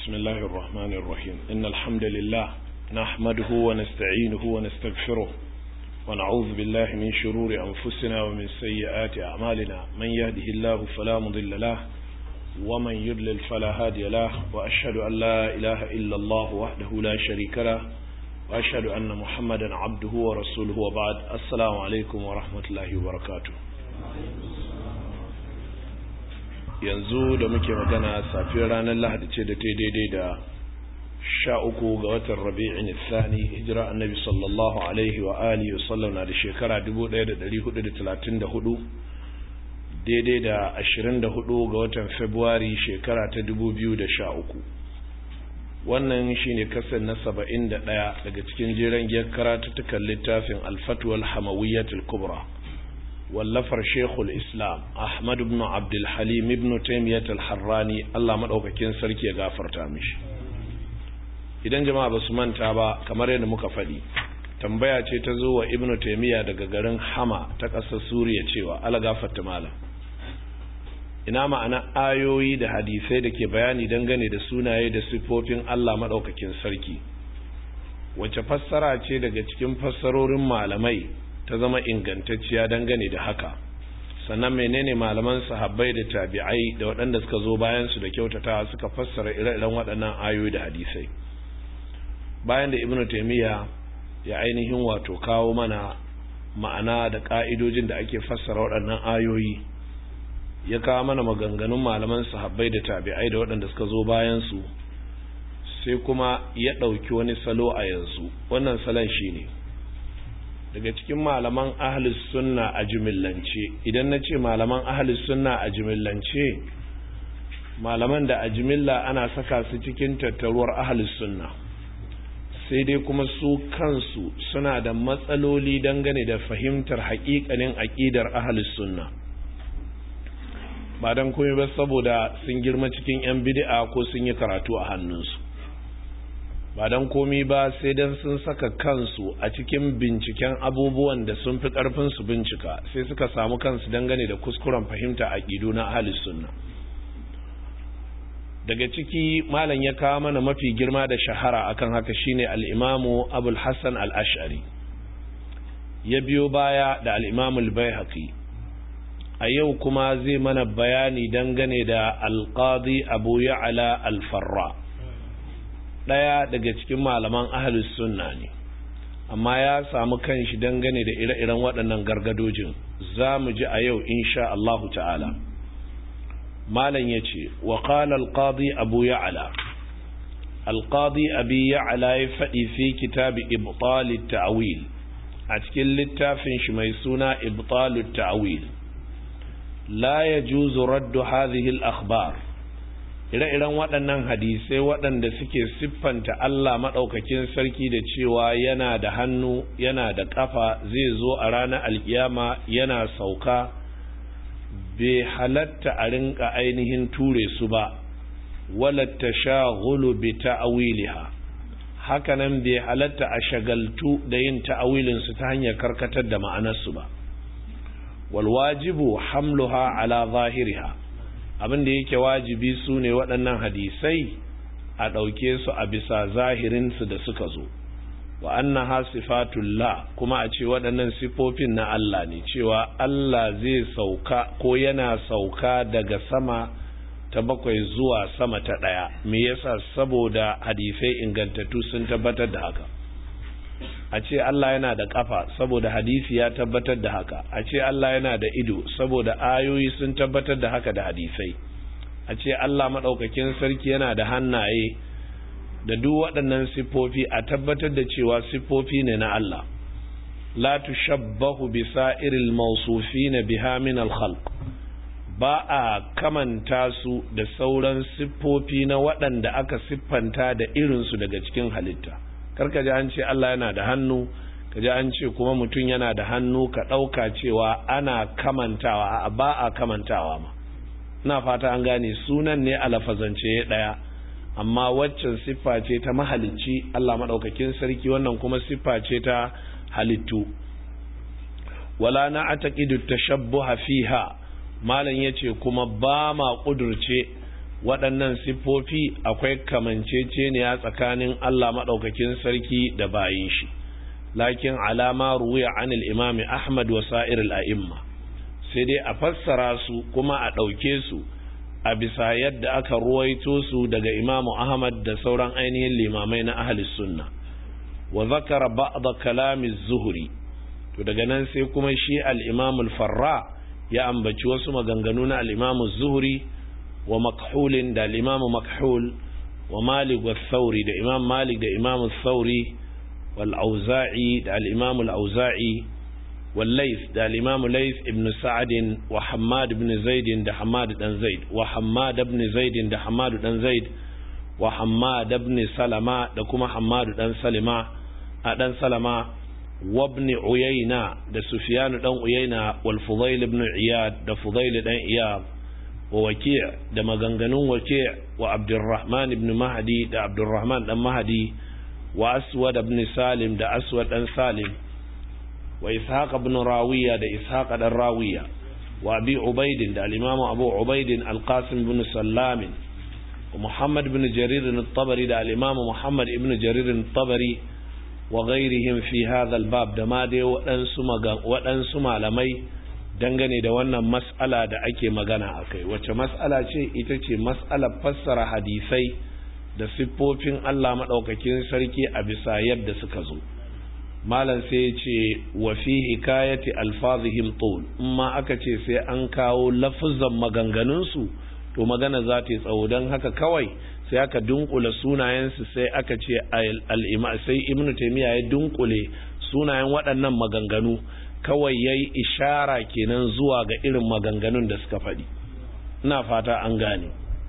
بسم الله الرحمن الرحيم إن الحمد لله نحمده ونستعينه ونستغفره ونعوذ بالله من شرور أنفسنا ومن سيئات أعمالنا من يهده الله فلا مضل له ومن يضلل فلا هادي له وأشهد أن لا إله إلا الله وحده لا شريك له وأشهد أن محمدا عبده ورسوله وبعد السلام عليكم ورحمة الله وبركاته yanzu da muke magana safiyar ranar lahadi ce da ta daidai da sha uku ga watan rabi'in tsani hijira annabi sallallahu alaihi wa alihi wa sallam na da shekara 1434 daidai da 24 ga watan februari shekara ta 2013 wannan shine kasar na 71 daga cikin jiran giyar karatuttukan littafin alfatuwal hamawiyyatul kubra wallafar shekul islam ahmad ibn abdulhalim ibn taimiyyat al-harrani allah maɗaukakin sarki ya gafarta mishi idan jama'a ba su manta ba kamar yadda muka faɗi tambaya ce ta zo wa ibn taimiyya daga garin hama ta ƙasar suriya cewa ala gafarta malam ina ma'ana ayoyi da hadisai da ke bayani dangane da sunaye da siffofin allah maɗaukakin sarki wace fassara ce daga cikin fassarorin malamai ta zama ingantacciya dangane da haka sannan menene malaman sahabbai da tabi'ai da waɗanda suka zo bayan su da kyautata suka fassara ire-iren waɗannan ayoyi da hadisai bayan da ibnu taymiya ya ainihin wato kawo mana ma'ana da ka'idojin da ake fassara waɗannan ayoyi ya kawo mana maganganun malaman sahabbai da tabi'ai da waɗanda suka zo bayan su sai kuma ya ɗauki wani salo a yanzu wannan salon shine ne daga cikin malaman ahlus sunna a jimillance idan na ce malaman ahlus sunna a jimillance malaman da a jimilla ana saka su cikin tattaruwar ahlus sunna sai dai kuma su kansu suna da matsaloli dangane da fahimtar haƙiƙanin aƙidar ahlus sunna ba don komai ba saboda sun girma cikin 'yan bid'a ko sun yi karatu a hannunsu ba don komi ba sai don sun saka kansu a cikin binciken abubuwan da sun fi ƙarfin su bincika sai suka samu kansu dangane da kuskuren fahimta a ƙidu na ahalis sunna daga ciki malam ya kawo mana mafi girma da shahara akan haka shine al'imamu abul hassan al'ashari ya biyo baya da al'imamu al a yau kuma zai mana bayani dangane da alƙadi abu ya'ala al-farra ɗaya daga cikin malaman ahalus sunna ne amma ya samu kanshi dangane da ire-iren waɗannan gargadojin za mu ji a yau insha Allahu ta'ala malam ya ce wa qala al-qadi abu ya'la al-qadi abi ya'la ya faɗi fi kitabi ibtal at-ta'wil a cikin littafin shi mai suna ibtal at-ta'wil la yajuzu raddu hadhihi al-akhbar ire-iren waɗannan hadisai waɗanda suke siffanta Allah maɗaukakin sarki da cewa yana da hannu yana da ƙafa zai zo a ranar alkiyama yana sauka bai halatta a rinka ainihin ture su ba walatta shagulu bi ta'awiliha hakanan bai halatta a shagaltu da yin ta'awilinsu ta hanyar karkatar da ma'anarsu ba walwajibu hamluha ala zahiriha abin da yake wajibi su ne waɗannan hadisai a ɗauke su a bisa zahirinsu da suka zo wa annaha sifatullah kuma a ce waɗannan sifofin na Allah ne cewa Allah zai sauka ko yana sauka daga sama ta bakwai zuwa sama ta ɗaya me yasa saboda hadisai ingantattu sun tabbatar da haka a ce Allah yana da ƙafa saboda hadisi ya tabbatar da haka a ce Allah yana da ido saboda ayoyi sun tabbatar da haka da hadisai a ce Allah maɗaukakin sarki yana da hannaye da duk waɗannan siffofi a tabbatar da cewa siffofi ne na Allah la tushabbahu bi sa'iril mawsufina biha min al-khalq ba a kamanta su da sauran siffofi na waɗanda aka siffanta da irinsu daga cikin halitta karka ji an ce Allah yana da hannu ka ji an ce kuma mutum yana da hannu ka ɗauka cewa ana kamantawa a ba a kamantawa ma ina fata an gane sunan ne a lafazance ɗaya amma waccan siffa ce ta mahalicci Allah maɗaukakin sarki wannan kuma siffa ce ta halittu wala na ataqidu tashabbuha fiha malam yace kuma ba ma kudurce waɗannan siffofi akwai kamanceceniya tsakanin Allah maɗaukakin sarki da bayin shi lakin alama ruwiya anil imami Ahmad wa sa'ir al'imma sai dai a fassara su kuma a ɗauke su a bisa yadda aka ruwaito su daga imamu Ahmad da sauran ainihin limamai na ahalis sunna wa zakara ba'da kalami zuhuri to daga nan sai kuma shi al-imam al-farra ya ambaci wasu maganganu na al-imam zuhuri wa makhulin da al-imam makhul wa malik wa thawri da imam malik da imam thawri wal auza'i da al-imam al-auza'i wal layth da al-imam layth ibn sa'd wa hammad ibn zaid da hammad dan zaid wa hammad ibn zaid da hammad dan zaid wa hammad ibn salama da kuma hammad dan salima a dan salama وابن عيينة ده سفيان دان عيينة والفضيل بن عياد ده فضيل دان عياد ووكيع ده مغنغنون وكيع وعبد الرحمن بن مهدي ده عبد الرحمن دان مهدي وأسود بن سالم ده أسود دان سالم وإسحاق بن راوية ده إسحاق دان راوية وأبي عبيد ده الإمام أبو عبيد القاسم بن سلام ومحمد بن جرير الطبري ده الإمام محمد بن جرير الطبري wa ghairihim fi hadha albab da ma dai waɗansu waɗansu malamai dangane da wannan mas'ala da ake magana a kai wacce mas'ala ce ita ce mas'alar fassara hadisai da siffofin Allah maɗaukakin sarki a bisa yadda suka zo malam sai ya ce wa fi hikayati alfazihim tul in ma aka ce sai an kawo lafuzan maganganunsu to magana za ta yi tsawo don haka kawai sai aka dunkule sunayensu sai aka ce al'ima sai ibnu taimiyya ya dunkule sunayen waɗannan maganganu kawai ya yi ishara kenan zuwa ga irin maganganun da suka faɗi ina fata an gane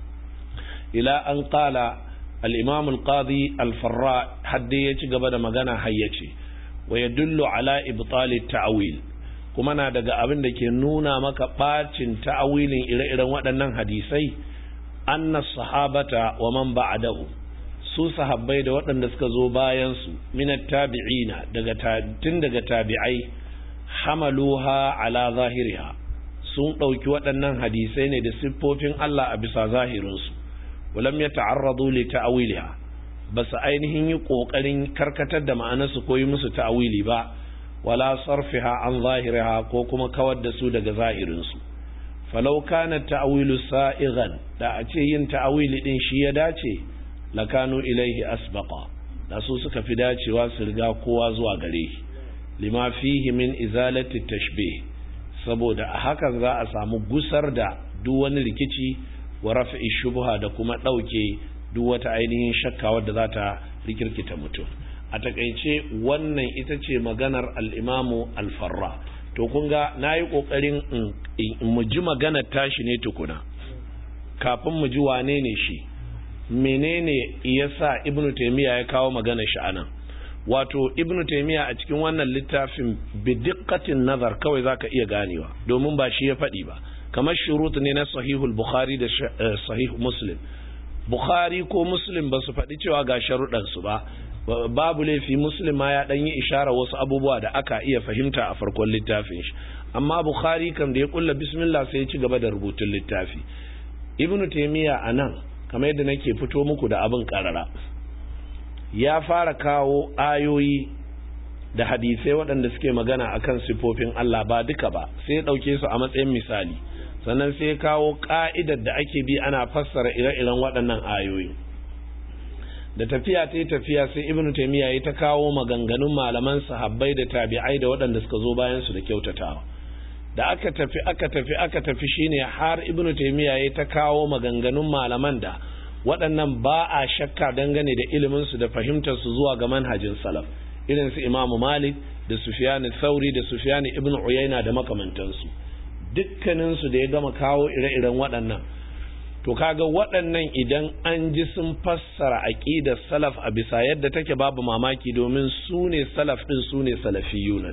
ila an ƙala al'imam al-qadi al-farra hadde ya ci gaba da magana hayyace wa ya dullu ala ibtali ta'awil kuma na daga abin da ke nuna maka ɓacin ta'awilin ire-iren waɗannan hadisai anna sahabata wa man ba'dahu su sahabbai da waɗanda suka zo bayan su minat tabi'ina daga tun daga tabi'ai hamaluha ala zahiriha sun ɗauki waɗannan hadisai ne da siffofin Allah a bisa zahirinsu walam ya ta'arradu li ta'awiliha ba su ainihin yi ƙoƙarin karkatar da ma'anarsu ko yi musu ta'awili ba wala sarfiha an zahiriha ko kuma kawar da su daga zahirinsu falau kana ta'awilu sa'igan da a ce yin ta'awili din shi ya dace lakanu ilaihi asbaqa da su suka fi dacewa su riga kowa zuwa gare shi lima fihi min izalati tashbih saboda a hakan za a samu gusar da duk wani rikici wa rafi'i shubha da kuma ɗauke duk wata ainihin shakka wadda za ta rikirkita mutum a takaice wannan ita ce maganar al'imamu alfarra to kun ga na yi ƙoƙarin mu ji maganar tashi ne tukuna kafin mu ji wane ne shi menene ya sa ibnu taimiyya ya kawo maganar shi anan wato ibnu taimiyya a cikin wannan littafin bidikkatin nazar kawai zaka iya ganewa domin ba shi ya faɗi ba kamar shurut ne na sahihul bukhari da sahih muslim bukhari ko muslim ba su faɗi cewa ga sharuɗansu ba babu laifi muslim ma ya ɗan yi ishara wasu abubuwa da aka iya fahimta a farkon littafin shi amma bukhari kam da ya kulla bismillah sai ya ci gaba da rubutun littafi ibnu taimiyya a nan kamar yadda nake fito muku da abin karara ya fara kawo ayoyi da hadisai waɗanda suke magana akan sifofin Allah ba duka ba sai ya ɗauke su a matsayin misali sannan sai ya kawo ƙa'idar da ake bi ana fassara ire-iren waɗannan ayoyi da tafiya ta tafiya sai ibnu taimiyya ya ta kawo maganganun malaman sahabbai da tabi'ai da waɗanda suka zo bayan su da kyautatawa da aka tafi aka tafi aka tafi shine har ibnu taimiyya ya ta kawo maganganun malaman da waɗannan ba a shakka dangane da iliminsu da fahimtarsu zuwa ga manhajin salaf irin su imamu malik da sufiyani sauri da sufiyani ibn uyaina da makamantansu dukkaninsu da ya gama kawo ire-iren waɗannan to kaga waɗannan idan an ji sun fassara aƙidar salaf a bisa yadda take babu mamaki domin su ne salaf ɗin su ne salafiyuna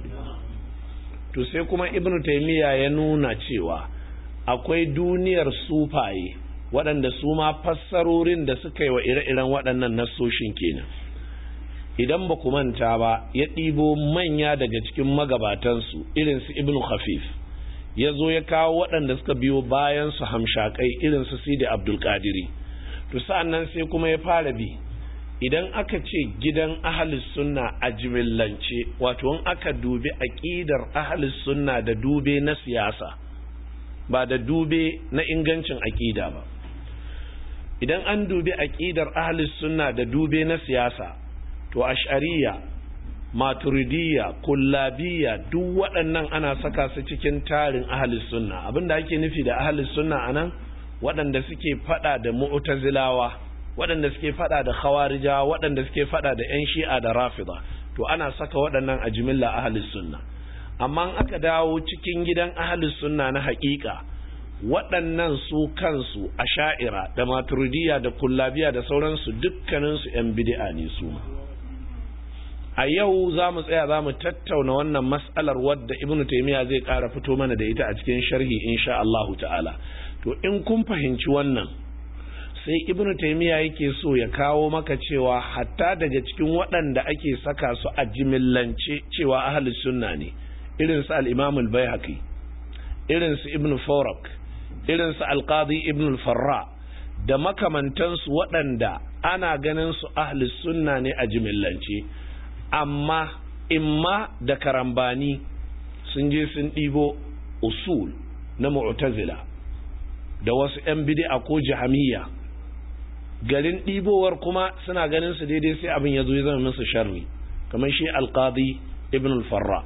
to sai kuma ibn taimiyya ya nuna cewa akwai duniyar sufaye waɗanda su ma fassarorin da suka yi wa ire-iren waɗannan nassoshin kenan idan ba ku manta ba ya ɗibo manya daga cikin magabatansu irin su ibnu khafif ya zo ya kawo waɗanda suka biyo bayan su hamshakai irin su sidi abdulkadiri to sa'an nan sai kuma ya fara bi idan aka ce gidan ahalus sunna a jimillance wato in aka dubi aƙidar ahalus sunna da dube na siyasa ba da dube na ingancin aƙida ba idan an dubi aƙidar ahalus sunna da dube na siyasa to ash'ariya maturidiyya kullabiya duk waɗannan ana saka su cikin tarin ahalus sunna abinda ake nufi da ahalus sunna anan waɗanda suke fada da mu'tazilawa waɗanda suke fada da khawarijawa waɗanda suke fada da yan shi'a da rafida to ana saka waɗannan a jimilla ahalus sunna amma aka dawo cikin gidan ahalus sunna na haƙiƙa waɗannan su kansu a sha'ira da maturidiyya da kullabiya da sauransu dukkaninsu 'yan bid'a ne su a yau za mu tsaya za mu tattauna wannan mas'alar wadda ibn taimiyya zai ƙara fito mana da ita a cikin sharhi insha Allah ta'ala to in kun fahimci wannan sai ibn taimiyya yake so ya kawo maka cewa hatta daga cikin waɗanda ake saka su a jimillance cewa ahlus sunna ne irin su al-imam al-baihaqi irin su ibn farak irin su al-qadi ibn al-farra da makamantansu waɗanda ana ganin su ahlus sunna ne a jimillance amma imma da karambani sun je sun ɗibo usul na mu'tazila da wasu 'yan bid'a ko jahamiyya garin ɗibowar kuma suna ganin su daidai sai abin ya zo ya zama musu sharri kamar shi alqadi ibn al-farra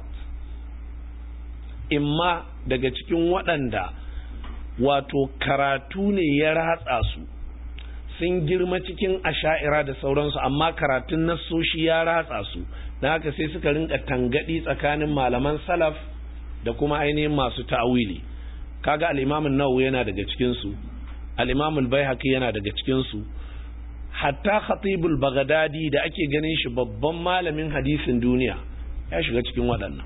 imma daga cikin waɗanda wato karatu ne ya ratsa su sun girma cikin asha'ira da sauransu amma karatun nassoshi ya ratsa su don haka sai suka rinka tangadi tsakanin malaman salaf da kuma ainihin masu ta'awili kaga al-imamun nawawi yana daga cikin su al-imamul baihaqi yana daga cikin su hatta khatibul baghdadi da ake ganin shi babban malamin hadisin duniya ya shiga cikin waɗannan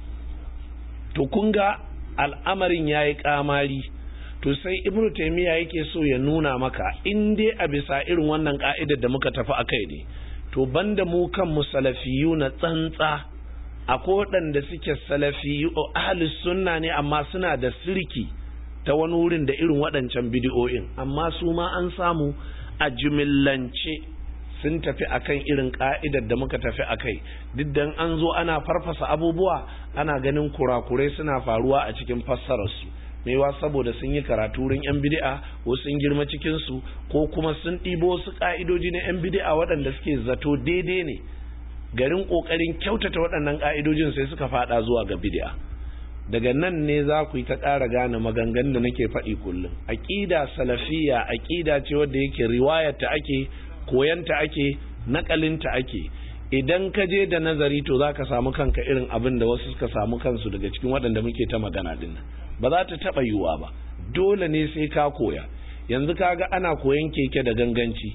to kun ga al'amarin yayi kamari to sai ibnu taymiya yake so ya nuna maka in dai a bisa irin wannan ka'idar da muka tafi akai ne to banda mu kan musalafiyu na tsantsa akwai waɗanda suke salafiyu ahli sunna ne amma suna da sirki ta wani wurin da irin waɗancan bidiyoyin amma su ma an samu a jimillance sun tafi akan irin ka'idar da muka tafi akai duk dan an zo ana farfasa abubuwa ana ganin kurakurai suna faruwa a cikin fassararsu maiwa saboda sun yi karatu wurin yan bid'a ko sun girma cikin su ko kuma sun ɗibo wasu ka'idoji na yan bid'a waɗanda suke zato daidai ne garin ƙoƙarin kyautata waɗannan ka'idojin sai suka faɗa zuwa ga bid'a daga nan ne za ku yi ta ƙara gane maganganun da nake faɗi kullum aƙida salafiyya aƙida ce wadda yake riwayarta ake koyanta ake naƙalinta ake idan ka je da nazari to za ka samu kanka irin abin da wasu suka samu kansu daga cikin waɗanda muke ta magana din ba za ta taɓa yiwuwa ba dole ne sai ka koya yanzu kaga ana koyan keke da ganganci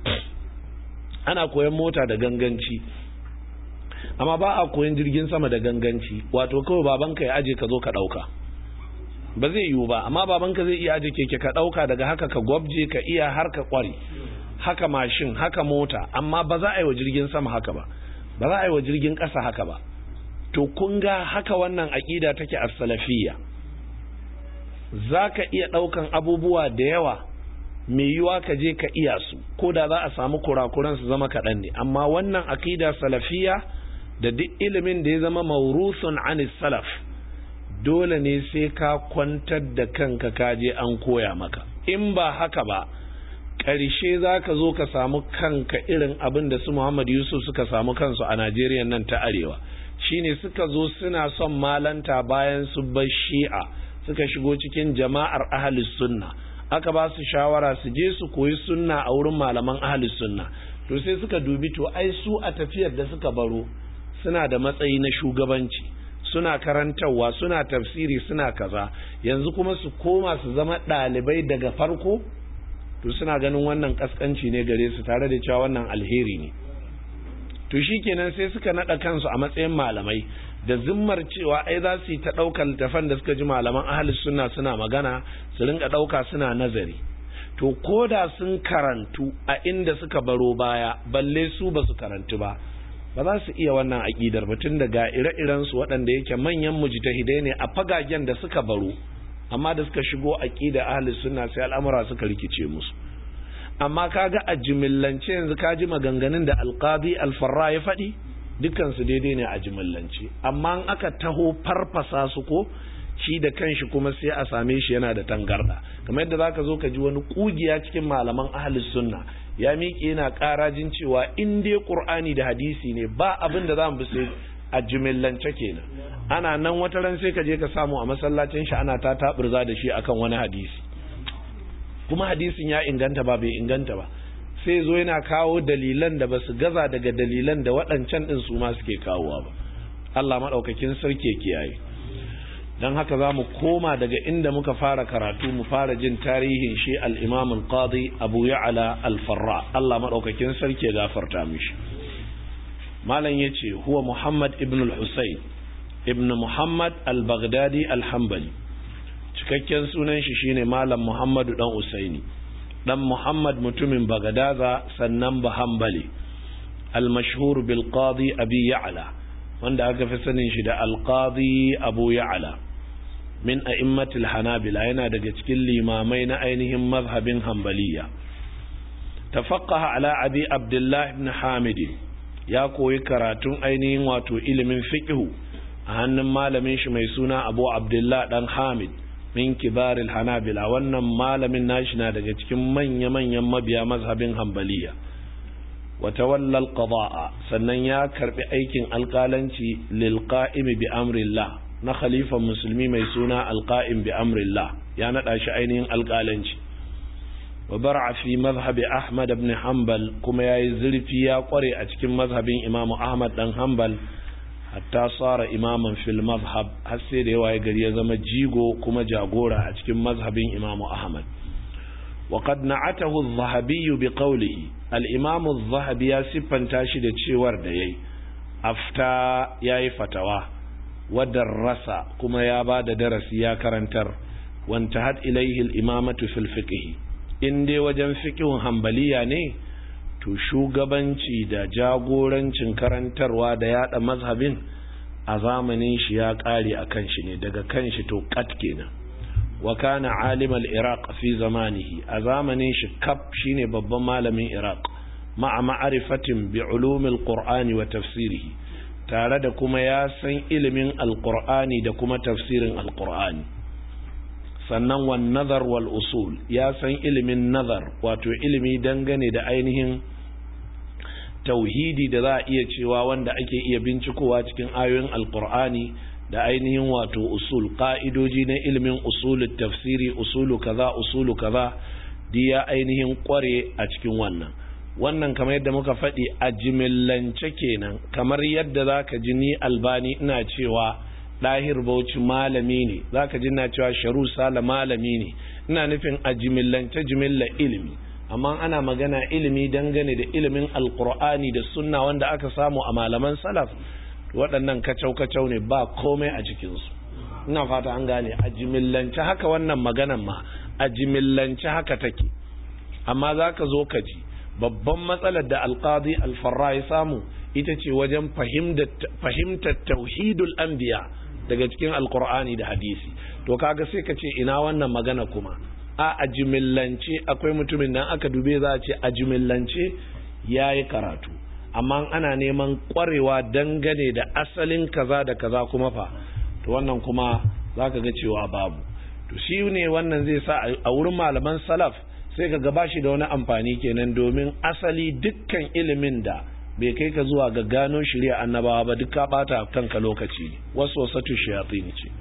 ana koyan mota da ganganci amma ba a koyan jirgin sama da ganganci wato kawai babanka ya aje ka zo ka ɗauka ba zai yiwu ba amma babanka zai iya aje keke ka ɗauka daga haka ka gwabje ka iya har ka ƙware haka mashin haka mota amma ba za a yi wa jirgin sama haka ba ba za a yi wa jirgin ƙasa haka ba to kun ga haka wannan aƙida take a salafiyya za ka iya ɗaukan abubuwa da yawa mai yiwa ka je ka iya su ko da za a samu kurakuran su zama kaɗan ne amma wannan aƙida salafiyya da duk ilimin da ya zama maurusun anis salaf dole ne sai ka kwantar da kanka ka je an koya maka in ba haka ba ƙarshe za ka zo ka samu kanka irin abin da su Muhammad Yusuf suka samu kansu a Najeriya nan ta arewa shine suka zo suna son malanta bayan su bar shi'a suka shigo cikin jama'ar ahalus sunna aka ba su shawara su je su koyi sunna a wurin malaman ahalus sunna to sai suka dubi to ai su a tafiyar da suka baro suna da matsayi na shugabanci suna karantarwa suna tafsiri suna kaza yanzu kuma su koma su zama ɗalibai daga farko to suna ganin wannan kaskanci ne gare su tare da cewa wannan alheri ne to shikenan sai suka nada kansu a matsayin malamai da zimmar cewa ai za su yi ta ɗaukar littafan da suka ji malaman ahalus sunna suna magana su rinka ɗauka suna nazari to ko da sun karantu a inda suka baro baya balle su ba su karantu ba ba za su iya wannan aƙidar ba tun daga ire-iren su waɗanda yake manyan mujtahidai ne a fagagen da suka baro amma da suka shigo aqida ahli sunna sai al'amura suka rikice musu amma kaga a jimillance yanzu ka ji maganganun da alqadi alfarra ya faɗi dukkan su daidai ne a jimillance amma in aka taho farfasa su ko shi da kanshi kuma sai a same shi yana da tangarda kamar yadda zaka zo ka ji wani kugiya cikin malaman ahli sunna ya miƙe yana ƙarajin cewa in dai qur'ani da hadisi ne ba abin da zamu bi sai a jimillance kenan ana nan wata ran sai ka je ka samu a masallacin shi ana ta taburza da shi akan wani hadisi kuma hadisin ya inganta ba bai inganta ba sai zo yana kawo dalilan da basu gaza daga dalilan da waɗancan ɗin su ma suke kawowa ba Allah maɗaukakin sarki kiyaye don haka za mu koma daga inda muka fara karatu mu fara jin tarihin shi al-imam al-qadi abu ya'ala al-farra Allah maɗaukakin sarki ya gafarta mishi malam yace huwa muhammad ibn al-husayn ibn muhammad al-baghdadi al-hanbali cikakken sunan shi shine malam muhammadu dan usaini dan muhammad mutumin bagadaza sannan ba hanbali al-mashhur bil qadi abi ya'la wanda aka fi sanin shi da al-qadi abu ya'la min a'immatil hanabila yana daga cikin limamai na ainihin mazhabin hanbaliya tafaqqaha ala abi abdullah ibn hamid ya koyi karatun ainihin wato ilimin fiqhu a hannun malamin shi mai suna abu abdullah dan hamid min kibaril hanabila wannan malamin nashi na daga cikin manya-manyan mabiya mazhabin hanbaliya wata wallal qada'a sannan ya karbi aikin alkalanci lil qa'imi bi amrillah na khalifan musulmi mai suna alqa'im bi amrillah ya nada shi ainihin alkalanci wa bar'a fi mazhabi ahmad ibn hanbal kuma yayi zurfi ya kware a cikin mazhabin imamu ahmad dan hanbal hatta tsara imaman fil mazhab har sai da yawa ya gari ya zama jigo kuma jagora a cikin mazhabin imamu ahmad wa qad na'atahu adh-dhahabi bi qawlihi al-imam adh-dhahabi ya siffanta shi da cewar da yayi afta yayi fatawa wa darrasa kuma ya ba da darasi ya karantar wanta had ilayhi al-imamatu fil fiqh in dai wajen fiqhun hanbaliya ne to shugabanci da jagorancin karantarwa da yada mazhabin a zamanin shi ya kare a kan shi ne daga kan shi to kat kenan wa kana alim al-iraq fi zamanihi a zamanin shi kaf shine babban malamin iraq ma'a ma'arifatin bi ulumil qur'ani wa tafsirihi tare da kuma ya san ilimin alqur'ani da kuma tafsirin alqur'ani sannan wan nazar wal usul ya san ilimin nazar wato ilimi dangane da ainihin tauhidi da za a iya cewa wanda ake iya bincikowa cikin ayoyin alkur'ani da ainihin wato usul ka'idoji na ilimin usulul tafsiri usulu kaza usulu kaza ya ainihin kware a cikin wannan wannan kamar yadda muka faɗi a jimillance kenan kamar yadda za ka ji ni albani ina cewa ɗahir bauchi malami ne za ka ji ina cewa sharu sala malami ne ina nufin a jimillance jimilla ilimi amma ana magana ilimi dangane da ilimin alkur'ani da sunna wanda aka samu a malaman salaf waɗannan kacau-kacau ne ba komai a cikinsu ina fata an gane a jimillance haka wannan maganan ma a jimillance haka take amma za ka zo ka ji babban matsalar da alkazi alfarra ya samu ita ce wajen fahimtar tauhidul anbiya daga cikin alkur'ani da hadisi to kaga sai ka ce ina wannan magana kuma a a jimillance akwai mutumin nan aka dube za a ce a jimillance ya yi karatu amma ana neman kwarewa dangane da asalin kaza da kaza kuma fa to wannan kuma za ka ga cewa babu to shi ne wannan zai sa a wurin malaman salaf sai ka gaba shi da wani amfani kenan domin asali dukkan ilimin da bai kai ka zuwa ga gano shirya annabawa ba duk ka bata kanka lokaci ne wasu wasatu shayatin ce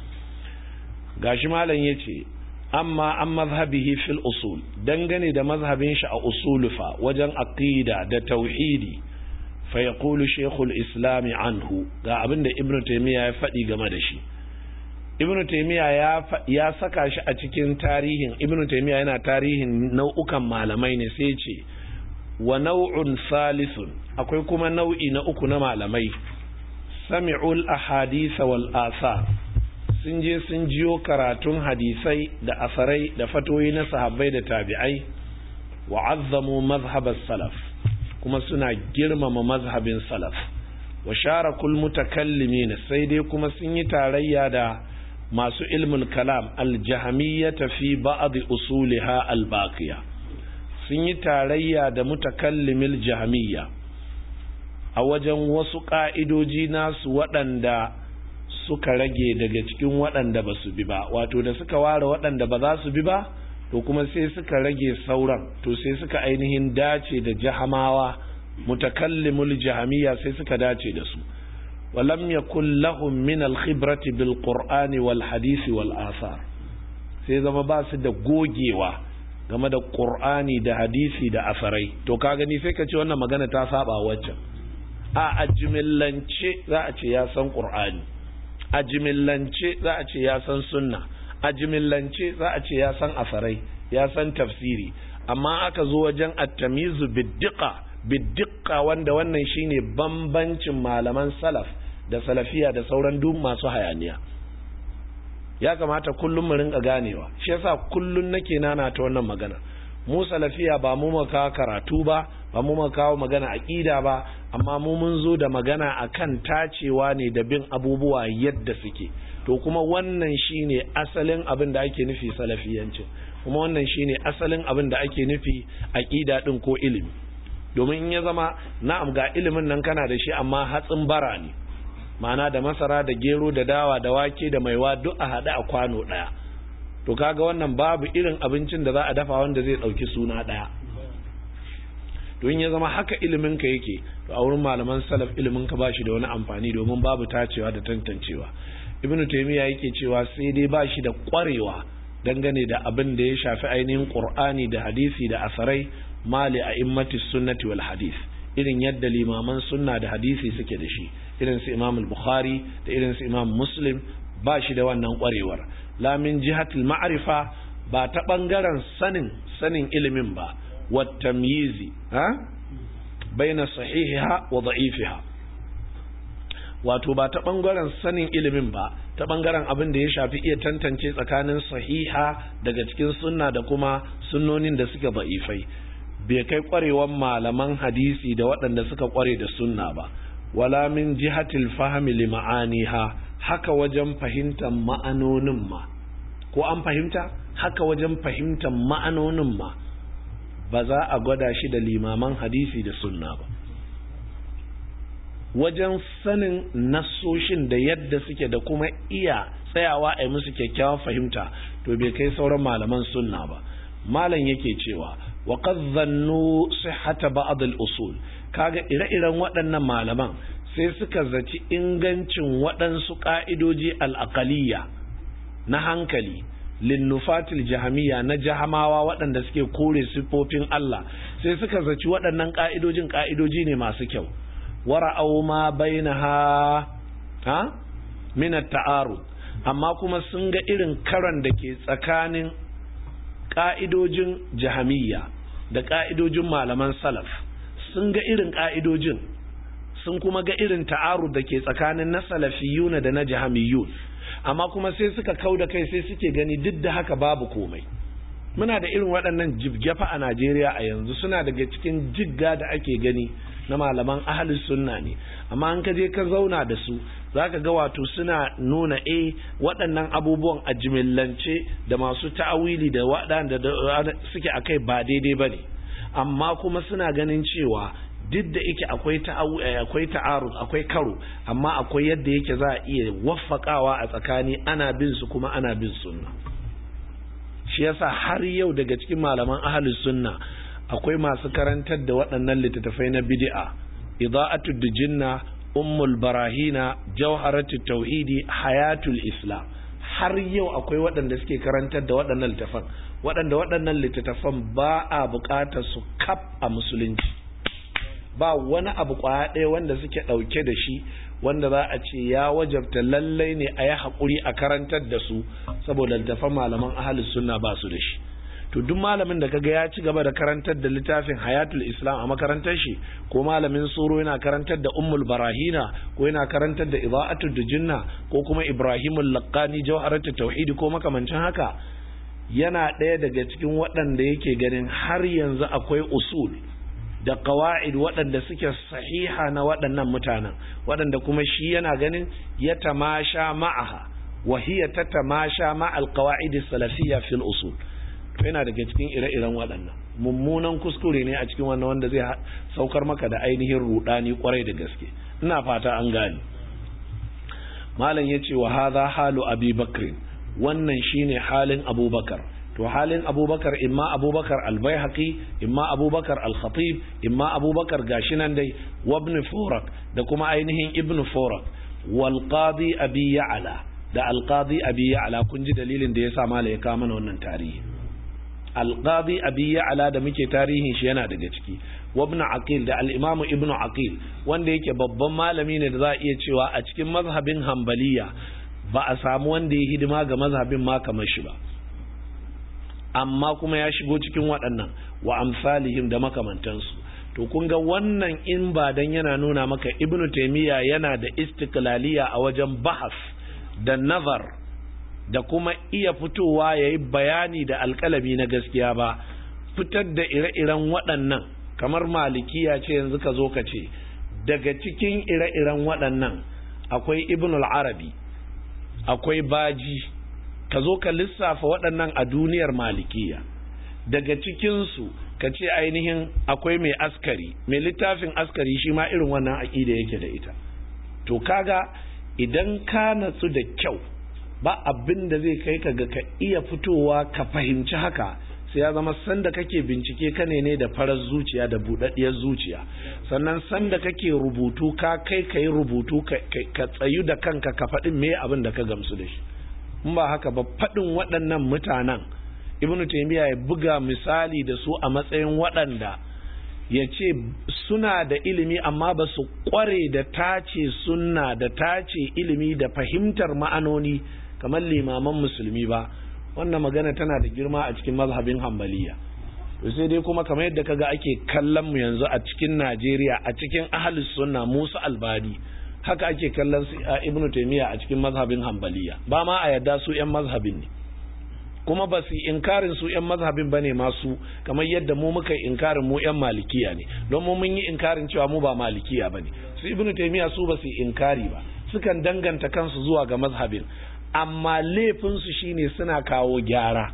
gashi malam yace amma an mazhabihi fil usul dangane da mazhabin shi a usulu fa wajen aqida da tauhidi fa yaqulu shaykhul islam anhu ga abinda ibnu taymiya ya faɗi game da shi ibnu taymiya ya ya saka shi a cikin tarihin ibnu taymiya yana tarihin nau'ukan malamai ne sai ce wa nau'un salisun akwai kuma nau'i na uku na malamai sami'ul ahadith wal athar sun je sun jiyo karatun hadisai da asarai da fatoyi na sahabbai da tabi'ai wa azzamu mazhabar salaf kuma suna girmama mazhabin salaf wa sharakul mutakallimin sai dai kuma sun yi tarayya da masu ilmul kalam aljahamiyyata fi ba'd usuliha albaqiya sun yi tarayya da mutakallimil jahamiyya a wajen wasu ka'idoji nasu waɗanda suka rage daga cikin waɗanda ba su bi ba wato da suka ware waɗanda ba za su bi ba to kuma sai suka rage sauran to sai suka ainihin dace da jahamawa mutakallimul jahamiyya sai suka dace da su walam yakul lahum min al-khibrati bil qur'ani wal hadisi wal athar sai zama ba su da gogewa game da qur'ani da hadisi da asarai to ka gani sai ka ce wannan magana ta saba waccan a ajmillance za a ce ya san qur'ani a jimillance za a ce ya san sunna a jimillance za a ce ya san asarai ya san tafsiri amma aka zo wajen attamizu biddiqa biddiqa wanda wannan shine bambancin malaman salaf da salafiya da sauran duk masu hayaniya ya kamata kullum mu rinka ganewa shi yasa kullum nake nana ta wannan magana mu salafiya ba mu maka karatu ba ba mu kawo magana aqida ba amma mu mun zo da magana akan tacewa ne da bin abubuwa yadda suke to kuma wannan shine asalin abin da ake nufi salafiyanci kuma wannan shine asalin abin da ake nufi aqida din ko ilimi domin in ya zama na'am ga ilimin nan kana da shi amma hatsin bara ne ma'ana da masara da gero da dawa da wake da maiwa duk a haɗe a kwano ɗaya to kaga wannan babu irin abincin da za a dafa wanda zai ɗauki suna ɗaya to in ya zama haka ilimin ka yake to a wurin malaman salaf ilimin ka bashi da wani amfani domin babu tacewa da tantancewa ibnu taymiya yake cewa sai dai bashi da kwarewa dangane da abin da ya shafi ainihin qur'ani da hadisi da asarai mali a immati sunnati wal hadis irin yadda limaman sunna da hadisi suke da shi irin su imam al-bukhari da irin su imam muslim ba shi da wannan kwarewar la min jihatil ma'rifa ba ta bangaren sanin sanin ilimin ba والتمييز ها بين صحيحها وضعيفها wato ba ta bangaren sanin ilimin ba ta bangaren abin da ya shafi iya tantance tsakanin sahiha daga cikin sunna da kuma sunnonin da suka ba'ifai bai kai kwarewan malaman hadisi da waɗanda suka kware da sunna ba wala min jihatil fahmi li ma'aniha haka wajen fahimtar ma'anonin ma ko an fahimta haka wajen fahimtar ma'anonin ma ba za a gwada shi da limaman hadisi da sunna ba wajen sanin nassoshin da yadda suke da kuma iya tsayawa a yi musu kyakkyawan fahimta to bai kai sauran malaman sunna ba malam yake cewa wa qad dhannu sihhata ba'd al-usul kaga ire-iren waɗannan malaman sai suka zaci ingancin waɗansu ƙa'idoji al-aqaliyya na hankali linnufatil jahamiya na jahamawa waɗanda suke kore siffofin Allah sai suka zaci waɗannan ƙa'idojin ƙa'idoji ne masu kyau wara'au ma bainaha ha min ta'arud amma kuma sun ga irin karan da ke tsakanin ƙa'idojin jahamiya da ƙa'idojin malaman salaf sun ga irin ƙa'idojin sun kuma ga irin ta'arud da ke tsakanin na salafiyuna da na jahamiyun amma kuma sai suka kau da kai sai suke gani duk da haka babu komai muna da irin waɗannan jibgefa a Najeriya a yanzu suna daga cikin jigga da ake gani na malaman ahalus sunna ne amma an ka je ka zauna da su zaka ga wato suna nuna eh waɗannan abubuwan a jimillance da masu ta'awili da waɗanda suke akai ba daidai bane amma kuma suna ganin cewa duk da yake akwai akwai ta'arud akwai karo amma akwai yadda yake za a iya waffakawa a tsakani ana bin su kuma ana bin sunna shi yasa har yau daga cikin malaman ahlus sunna akwai masu karantar da waɗannan littattafai na bid'a ida'atu dijinna ummul barahina jawharatu tauhidi hayatul islam har yau akwai waɗanda suke karantar da waɗannan littattafan waɗanda waɗannan littattafan ba a buƙatar su kaf a musulunci ba wani abu kwaya ɗaya wanda suke ɗauke da shi wanda za a ce ya wajabta lallai ne a yi haƙuri a karantar da su saboda littafan malaman ahalus sunna ba su da shi to duk malamin da kaga ya ci gaba da karantar da littafin hayatul islam a makarantar shi ko malamin suro yana karantar da ummul barahina ko yana karantar da ida'atul dujinna ko kuma ibrahimul laqani jawharatul tauhidi ko makamancin haka yana ɗaya daga cikin waɗanda yake ganin har yanzu akwai usul da ƙawa'id waɗanda suke sahiha na waɗannan mutanen waɗanda kuma shi yana ganin ya tamasha ma'aha wa hiya ta tamasha ma'al ƙawa'id salafiyya fil usul yana daga cikin ire-iren waɗannan mummunan kuskure ne a cikin wannan wanda zai saukar maka da ainihin rudani kwarai da gaske ina fata an gane malam yace wa hadha halu abi bakr wannan shine halin abubakar to halin abubakar imma abubakar albayhaqi imma abubakar al-khatib imma abubakar gashi nan dai wabn furak da kuma ainihin ibn furak wal qadi abi ya'la da al qadi abi ya'la kun ji dalilin da yasa mala ya kawo mana wannan tarihi al qadi abi ya'la da muke tarihin shi yana daga ciki wabn aqil da al imamu ibn aqil wanda yake babban malami ne da za a iya cewa a cikin mazhabin hanbaliya ba a samu wanda ya hidima ga mazhabin ma kamar shi ba amma kuma ya shigo cikin waɗannan wa amsalihim da makamantansu to kun ga wannan in ba dan yana nuna maka ibnu taymiya yana da istiklaliya a wajen bahas da nazar da kuma iya fitowa yayi bayani da alƙalami na gaskiya ba fitar da ire-iren waɗannan kamar malikiya ce yanzu ka zo ka ce daga cikin ire-iren waɗannan akwai ibnul arabi akwai baji ka zo ka lissafa waɗannan a duniyar malikiya daga cikinsu ka ce ainihin akwai mai askari mai littafin askari shi ma irin wannan aƙida yake da ita to kaga idan ka natsu da kyau ba abin da zai kai ka ga ka iya fitowa ka fahimci haka sai ya zama sanda kake bincike ka ne da farar zuciya da buɗaɗɗiyar zuciya sannan sanda kake rubutu ka kai ka yi rubutu ka tsayu da kanka ka faɗin me abin da ka gamsu da shi in ba haka ba faɗin waɗannan mutanen ibnu taymiya ya buga misali da su a matsayin waɗanda ya ce suna da ilimi amma ba su ƙware da tace sunna da tace ilimi da fahimtar ma'anoni kamar limaman musulmi ba wannan magana tana da girma a cikin mazhabin hambaliya to sai dai kuma kamar yadda kaga ake kallon mu yanzu a cikin Najeriya a cikin ahlus sunna Musa Albani haka ake kallon su Ibn Taymiyyah a cikin mazhabin hambaliya ba ma a yadda su yan mazhabin ne kuma ba su inkarin su yan mazhabin bane masu kamar yadda mu muka inkarin mu yan malikiya ne don mu mun yi inkarin cewa mu ba malikiya bane su Ibn Taymiyyah su ba su inkari ba sukan danganta kansu zuwa ga mazhabin amma laifinsu shine suna kawo gyara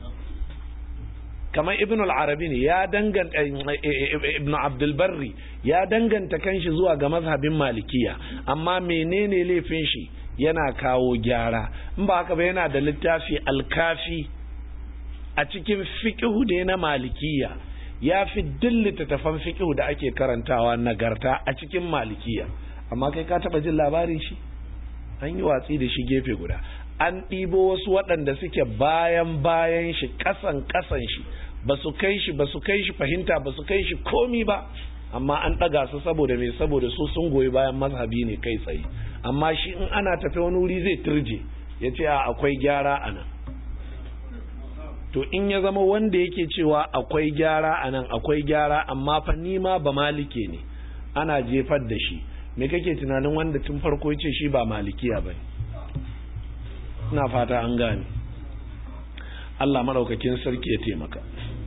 kamar ibn al-arabi ne ya danganta ibn abdulbarri ya danganta kanshi zuwa ga mazhabin malikiya amma menene laifin shi yana kawo gyara in ba haka ba yana da littafi alkafi a cikin fiqhu da na malikiya ya fi dillita tafan fiqhu da ake karantawa nagarta a cikin malikiya amma kai ka taba jin labarin shi an yi watsi da shi gefe guda an ɗibo wasu waɗanda suke bayan bayan shi ƙasan ƙasan shi ba su kai shi ba su kai shi fahimta ba su kai shi komi ba amma an ɗaga su saboda mai saboda su sun goyi bayan mazhabi ne kai tsaye amma shi in ana tafi wani wuri zai turje ya ce a akwai gyara a nan to in ya zama wanda yake cewa akwai gyara a nan akwai gyara amma fa nima ba malike ne ana jefar da shi me kake tunanin wanda tun farko ya ce shi ba malikiya ba ina fata an gane Allah maraukakin sarki ya taimaka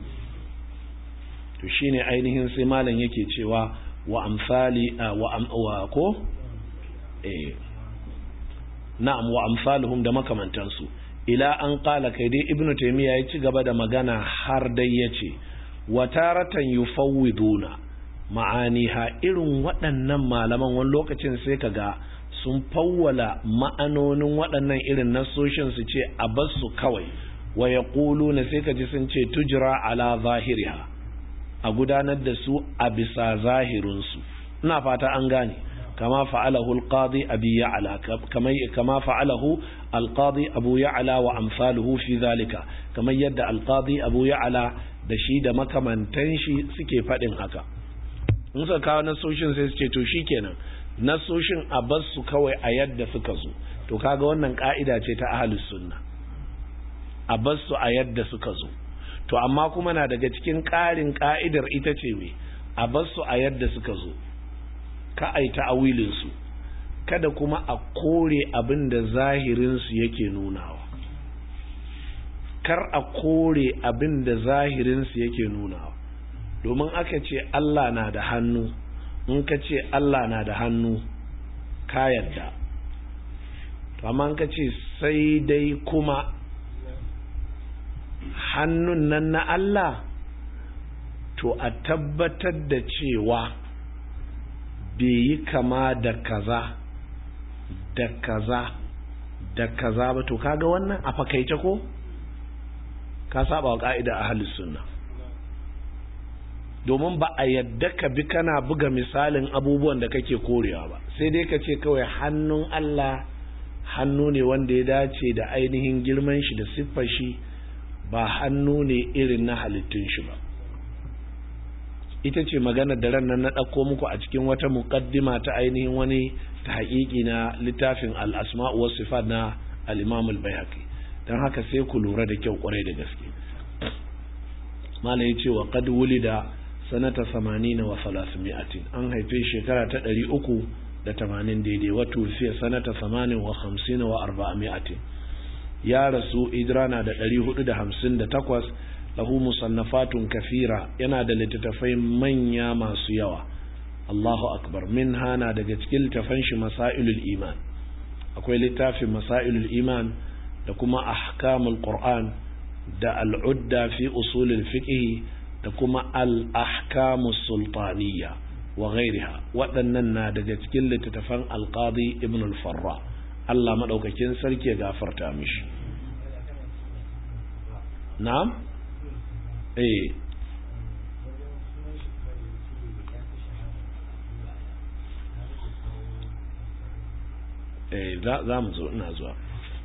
to shine ainihin sai malam yake cewa wa amsali wa wa ko eh na'am wa amsaluhum da makamantansu ila an qala kai dai ibnu taymiya ya ci gaba da magana har dai yace wa taratan yufawwiduna ma'aniha irin waɗannan malaman wani lokacin sai ka ga sun fawwala ma'anonin waɗannan irin nasoshin su ce a basu kawai wa ya na sai ka ji sun ce tujira ala zahiriha a gudanar da su a bisa zahirinsu ina fata an gane kama fa'alahu alqadi abi ya'la kama kama fa'alahu alqadi abu ya'la wa amsaluhu fi zalika kamar yadda alqadi abu ya'la da shi da makamantan shi suke faɗin haka in suka kawo nasoshin sai su ce to shikenan nasoshin a bar su kawai a yadda suka zo to kaga wannan ka'ida ce ta ahlus sunna a bar su a yadda suka zo to amma kuma na daga cikin ƙarin ka'idar ita ce me a bar su a yadda suka zo ka ai ta'awilin su kada kuma a kore abin da zahirin su yake nunawa kar a kore abin da zahirin su yake nunawa domin aka ce Allah na da hannu in ka ce Allah na da hannu ka yadda amma ka ce sai dai kuma hannun nan na Allah to a tabbatar da cewa bai yi kama da kaza da kaza da kaza ba to kaga wannan a fakaice ko ka saba wa ka'ida a sunna domin ba a yadda ka bi kana buga misalin abubuwan da kake korewa ba sai dai ka ce kawai hannun Allah hannu ne wanda ya dace da ainihin girman shi da siffar shi ba hannu ne irin na halittun shi ba ita ce magana da ran nan na ɗauko muku a cikin wata muƙaddima ta ainihin wani ta haƙiƙi na littafin al-asma'u was sifat na al-imam al-baihaqi dan haka sai ku lura da kyau kwarai da gaske mala ya ce wa qad wulida sanata 80 wa 300 an haife shekara ta 300 da 80 daidai wato fiye sanata 80 wa 50 wa 400 ya rasu idrana da 458 lahu musannafatun kafira yana da littattafai manya masu yawa Allahu akbar min hana daga cikin littafan shi masailul iman akwai littafin masailul iman da kuma ahkamul qur'an da al'udda fi usulul fiqh da kuma al-ahkamus sultaniyya wa ghairiha waɗannan na daga cikin littattafan al-qadi ibn al-farra Allah madaukakin sarki ya gafarta mishi na'am eh eh za mu zo ina zuwa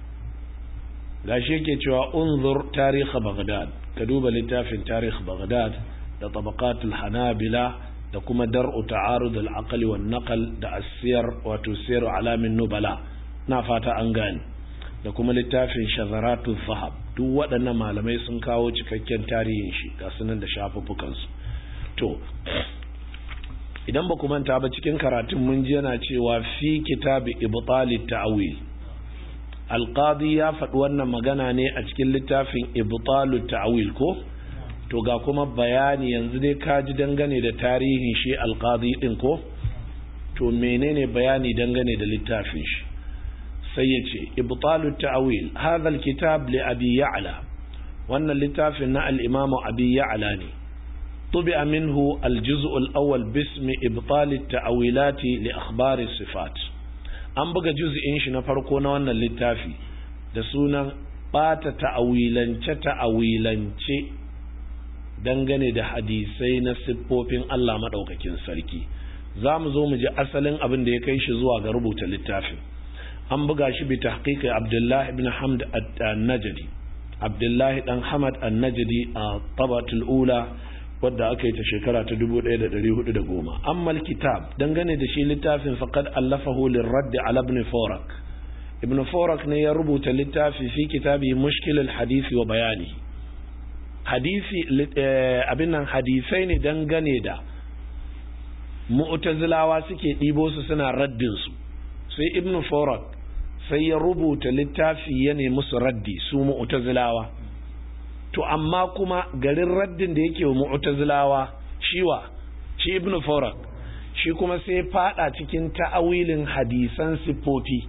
gashi yake cewa unzur tarikh baghdad ka duba littafin tarikh baghdad da tabaqatul hanabila da kuma dar'u ta'arud al-aql wan naql da asiyar wato siyar alamin nubala na fata an gane da kuma littafin shazaratu zahab duk waɗannan malamai sun kawo cikakken tarihin shi ga sunan da shafuffukansu to idan ba ku manta ba cikin karatun mun ji yana cewa fi kitabi ibtali ta'wil alqadi ya faɗi wannan magana ne a cikin littafin ibtalu ta'wil ko to ga kuma bayani yanzu dai ka ji dangane da tarihin shi alqadi din ko to menene bayani dangane da littafin shi sai ya ce ibtalu ta'wil hadha alkitab li abi ya'la wannan littafin na al-imam abi ya'la ne طبع منه الجزء الأول باسم إبطال التأويلات لأخبار الصفات an buga juz'in shi na farko na wannan littafi da sunan bata ta'awilance ta'awilance dangane da hadisai na siffofin Allah maɗaukakin sarki za mu zo mu ji asalin abin da ya kai shi zuwa ga rubuta littafin an buga shi bi tahqiqi Abdullah ibn Hamd an-Najdi Abdullahi dan Hamad an-Najdi a tabatul ula wadda aka yi ta shekara ta 1410 amma kitab dangane da shi littafin faqad allafahu lirradd ala ibn Forak ibn Forak ne ya rubuta littafi fi kitabi mushkil al-hadith wa bayani hadisi abin nan hadisai ne dangane da mu'tazilawa suke ɗibo su suna raddin su sai ibn Forak sai ya rubuta littafi ya nemi su raddi su mu'tazilawa to amma kuma garin raddin da yake wa mu'tazilawa shiwa shi ibnu farak shi kuma sai fada cikin ta'awilin hadisan siffoti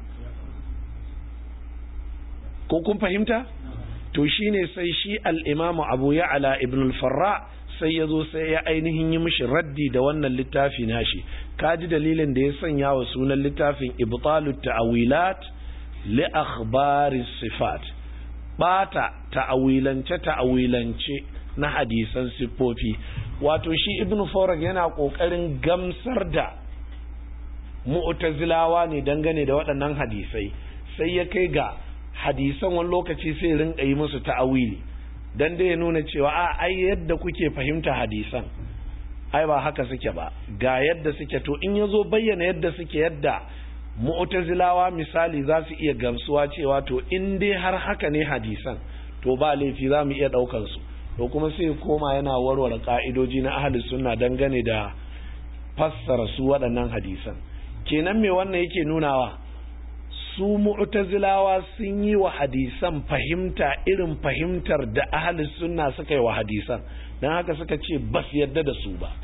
ko kun fahimta to shine sai shi al-imamu abu ya'la ibn al-farra sai ya zo sai ya ainihin yi mishi raddi da wannan littafi nashi kaji dalilin da ya sanya wa sunan littafin ibtalut ta'awilat li akhbari sifat bata ta'awilance ta'awilance na hadisan siffofi wato shi ibn Farag yana kokarin gamsar da mu'tazilawa ne dangane da waɗannan hadisai sai ya kai ga hadisan wani lokaci sai rinka yi musu ta'awili dan dai ya nuna cewa a ai yadda kuke fahimta hadisan ai ba haka suke ba ga yadda suke to in yazo bayyana yadda suke yadda mu'tazilawa misali za su iya gamsuwa cewa to in dai har haka ne hadisan to ba laifi za mu iya ɗaukar su to kuma sai koma yana warware ka'idoji na ahli sunna dangane da fassara su waɗannan hadisan kenan me wannan yake nunawa su mu'tazilawa sun yi wa hadisan fahimta irin fahimtar da ahli sunna suka yi wa hadisan don haka suka ce ba su yarda da su ba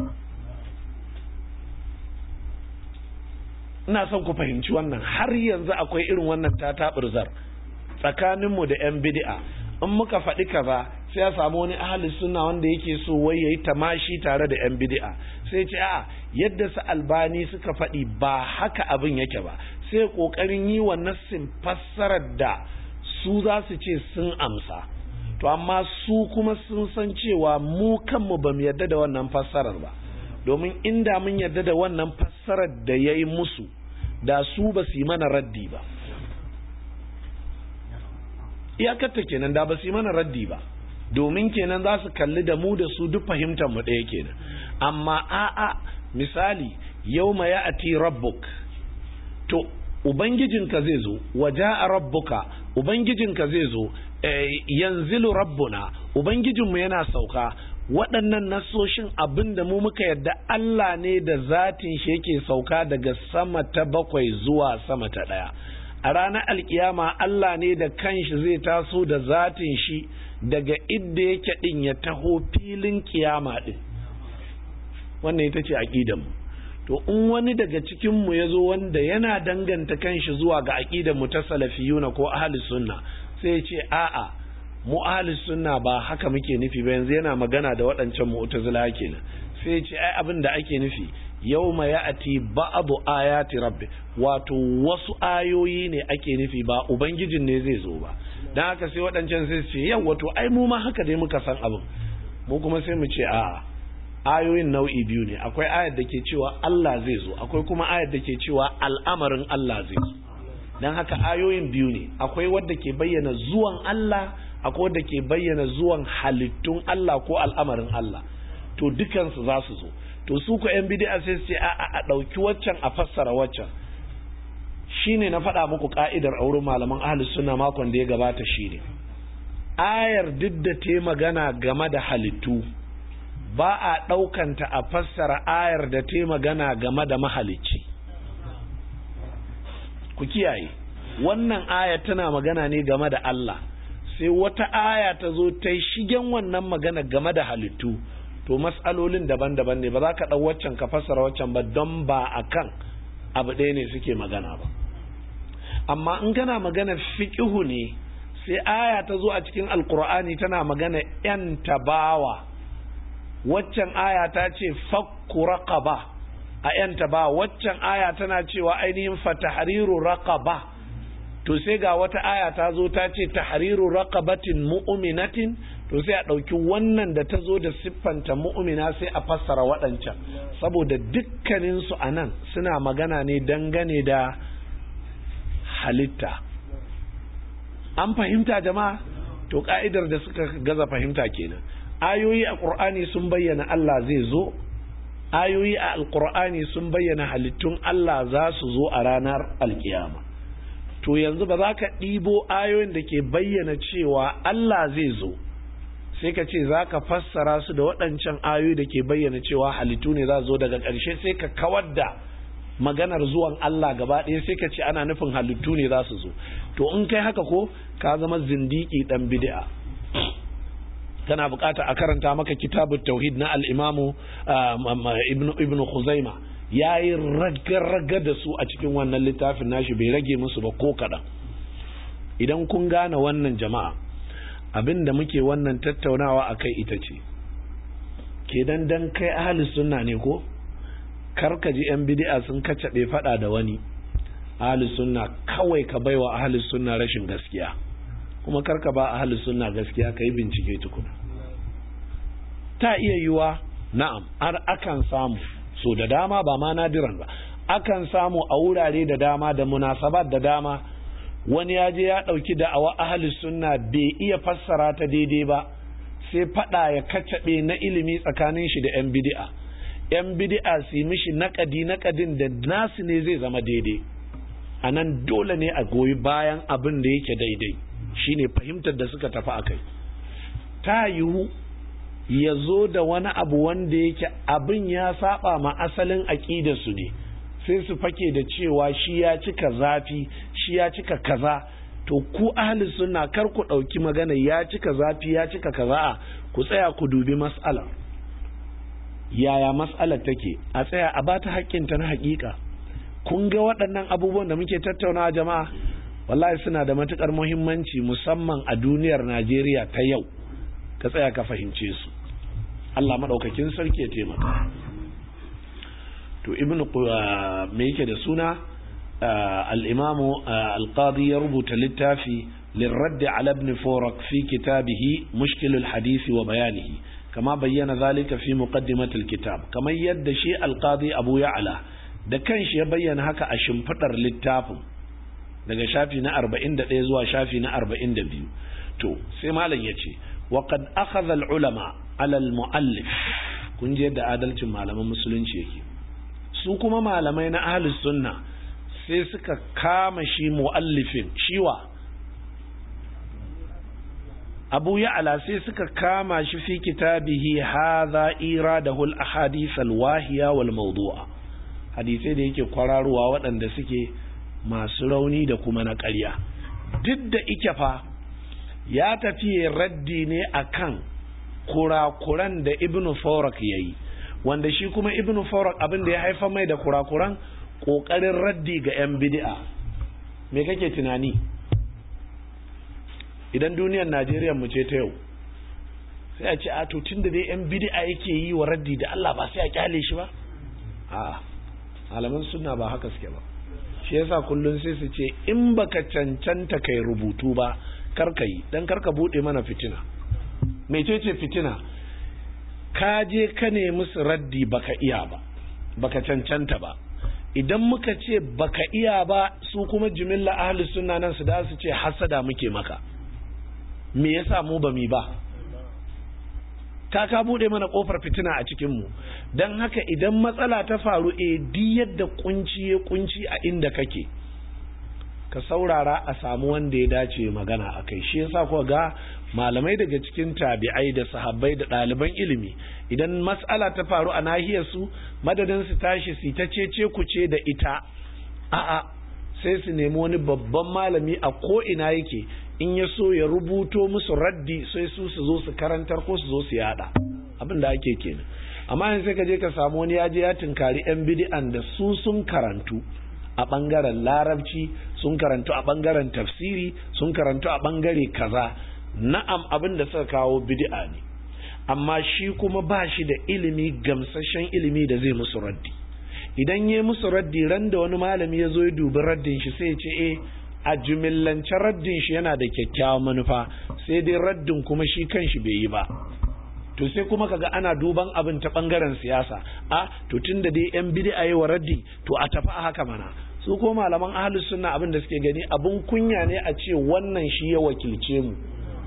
ina son ku fahimci wannan har yanzu akwai irin wannan tatabirzar tsakaninmu da 'yan bid'a in muka faɗi kaza sai ya samu wani ahli sunna wanda yake so wai yayi tamashi tare da 'yan bid'a sai ce a'a yadda su albani suka faɗi ba haka abin yake ba sai kokarin yi wa nassin fassarar da su za su ce sun amsa to amma su kuma sun san cewa mu kanmu ba mu yarda da wannan fassarar ba domin inda mun yarda da wannan fassarar da ya yi musu da su ba su yi mana raddi ba iyakarta kenan da ba su yi mana raddi ba domin kenan za su kalli da mu da su duk fahimtar mu ɗaya kenan amma a'a misali yau ma ya ati rabbuk to ubangijinka zai zo waje a rabbuka ubangijinka zai zo yanzilu rabbuna ubangijinmu yana sauka waɗannan nasoshin abin da mu muka yadda Allah ne da zatin shi yake sauka daga sama ta bakwai zuwa sama ta ɗaya a ranar alkiyama Allah ne da kanshi zai taso da zatin shi daga idda yake ɗin ya taho filin kiyama ɗin wannan ita ce aƙidanmu to in wani daga cikinmu ya zo wanda yana danganta kanshi zuwa ga aƙidanmu ta salafiyuna ko ahli sunna sai ya ce a'a mu ahli sunna ba haka muke nufi ba yanzu yana magana da waɗancan mu'tazila kenan sai ya ce ai abin da ake nufi yawma ya'ti ba'du ayati rabbi wato wasu ayoyi ne ake nufi ba ubangijin ne zai zo ba dan haka sai waɗancan sai su ce yau wato ai mu ma haka dai muka san abin mu kuma sai mu ce a'a ayoyin nau'i biyu ne akwai ayar da ke cewa Allah zai zo akwai kuma ayar da ke cewa al'amarin Allah zai zo don haka ayoyin biyu ne akwai wadda ke bayyana zuwan Allah akwai wadda ke bayyana zuwan halittun Allah ko al'amarin Allah to dukansu za su zo to su ku yan bid'a sai su ce a a ɗauki waccan a fassara waccan shine na faɗa muku ka'idar a wurin malaman ahlus sunna makon da ya gabata shine ayar duk da ta magana game da halittu ba a ɗaukanta a fassara ayar da ta magana game da mahalicci ku kiyaye wannan aya tana magana ne game da Allah sai wata aya ta zo ta shigen wannan magana game da halittu to matsalolin daban-daban ne ba za ka ɗau waccan ka fassara waccan ba don ba a kan abu ɗaya ne suke magana ba amma in kana magana fiƙihu ne sai aya ta zo a cikin alkur'ani tana magana 'yan tabawa waccan aya ta ce fakku raqaba a yanta ba waccan aya tana cewa ainihin fatahriru raqaba to sai ga wata aya ta zo ta ce tahriru raqabatin mu'minatin to sai a ɗauki wannan da ta zo da siffanta mu'mina sai a fassara waɗancan saboda dukkanin su anan suna magana ne dangane da halitta an fahimta jama'a to ka'idar da suka gaza fahimta kenan ayoyi a ƙur'ani sun bayyana Allah zai zo ayoyi a alƙur'ani sun bayyana halittun Allah za su zo a ranar alkiyama to yanzu ba za ka ɗibo ayoyin da ke bayyana cewa Allah zai zo sai ka ce za ka fassara su da waɗancan ayoyi da ke bayyana cewa halittu ne za zo daga ƙarshe sai ka kawar da maganar zuwan Allah gaba ɗaya sai ka ce ana nufin halittu ne za su zo to in kai haka ko ka zama zindiki ɗan bid'a kana bukata a karanta maka kitabut tauhid na al-imamu ibn khuzaima yayi raga-raga da su a cikin wannan littafin nashi bai rage musu ba ko kaɗan idan kun gane wannan jama'a abinda muke wannan tattaunawa akai ita ce ke dan dan kai ahli sunna ne ko karka ji yan bid'a sun kacabe fada da wani ahli sunna kawai ka baiwa ahli sunna rashin gaskiya kuma karka ba ahli sunna gaskiya ka yi bincike tukuna ta iya yiwa na'am har akan samu so da dama ba ma nadiran ba akan samu a wurare da dama da munasabat da dama wani ya je ya ɗauki da'awa ahli sunna bai iya fassara ta daidai ba sai fada ya kacaɓe na ilimi tsakanin shi da 'yan bid'a 'yan bid'a su yi mishi naƙadi naƙadin da nasu ne zai zama daidai a nan dole ne a goyi bayan abin da yake daidai shine fahimtar da suka tafi a kai ta yiwu ya zo da wani abu wanda yake abin ya saba ma asalin aƙidarsu ne sai su fake da cewa shi ya cika zafi shi ya cika kaza to ku ahli sunna kar ku ɗauki magana ya cika zafi ya cika kaza'a ku tsaya ku dubi mas'alar yaya mas'alar take a tsaya a bata haƙƙinta na haƙiƙa kun ga waɗannan abubuwan da muke tattaunawa jama'a wallahi suna da matukar muhimmanci musamman a duniyar Najeriya ta yau ka tsaya ka fahimce su Allah madaukakin sarki ya taimaka to ibnu me yake da suna al-imam al-qadi ya rubuta littafi للرد على ابن فورك في كتابه مشكل الحديث وبيانه كما بين ذلك في مقدمة الكتاب كما يد شيء القاضي أبو يعلى da kanshi ya bayyana haka a shimfiɗar littafin daga shafi na 41 zuwa shafi na 42 to sai malam ya ce wa qad akhadha al ulama ala al muallif kun je da adalcin malaman musulunci yake su kuma malamai na ahlus sunna sai suka kama shi muallifin shiwa abu ya'ala sai suka kama shi fi kitabihi hadha iradahu al ahadith al wahiya wal mawdu'a hadisai da yake kwararowa waɗanda suke masu rauni da kuma na ƙarya duk da ike fa ya tafi raddi ne akan kurakuran da ibn Farak ya yi wanda shi kuma ibn Farak abin da ya haifa mai da kurakuran ƙoƙarin raddi ga 'yan bidi'a me kake tunani idan duniyar najeriya mu ce ta yau sai a ce a to tun da dai 'yan bidi'a yake yi wa raddi da allah ba sai a kyale shi ba a'a malaman suna ba haka suke ba shi yasa kullun sai su ce in baka cancanta kai rubutu ba karka yi dan karka bude mana fitina mecece fitina ka je ka nemi su raddi baka iya ba baka cancanta ba idan muka ce baka iya ba su kuma jimilla ahli sunna nan su da su ce hasada muke maka me yasa mu ba mi ba ta ka bude mana kofar fitina a cikin mu dan haka idan matsala ta faru e di yadda kunci ya kunci a inda kake ka saurara a samu wanda ya dace magana a kai shi yasa kuwa ga malamai daga cikin tabi'ai da sahabbai da ɗaliban ilimi idan matsala ta faru a nahiyar su madadin su tashi su ta cece kuce da ita a'a sai su nemi wani babban malami a ko ina yake in ya so ya rubuto musu raddi sai su su zo su karantar ko su zo su yada abin da ake kenan amma yanzu sai ka je ka samu wani ya je ya tunkari yan bid'an da su sun karantu a bangaren larabci sun karantu a bangaren tafsiri sun karantu a bangare kaza na'am abin da suka kawo bid'a ne amma shi kuma ba shi da ilimi gamsashen ilimi da zai musu raddi idan ya musu raddi ran da wani malami ya zo ya dubi raddin shi sai ya ce eh a jumillance raddin shi yana da kyakkyawan manufa sai dai raddin kuma shi kanshi bai yi ba to sai kuma kaga ana duban abin ta bangaren siyasa a to tunda dai yan bid'a yi wa raddi to a tafi a haka mana su ko malaman ahlus sunna abin da suke gani abun kunya ne a ce wannan shi ya wakilce mu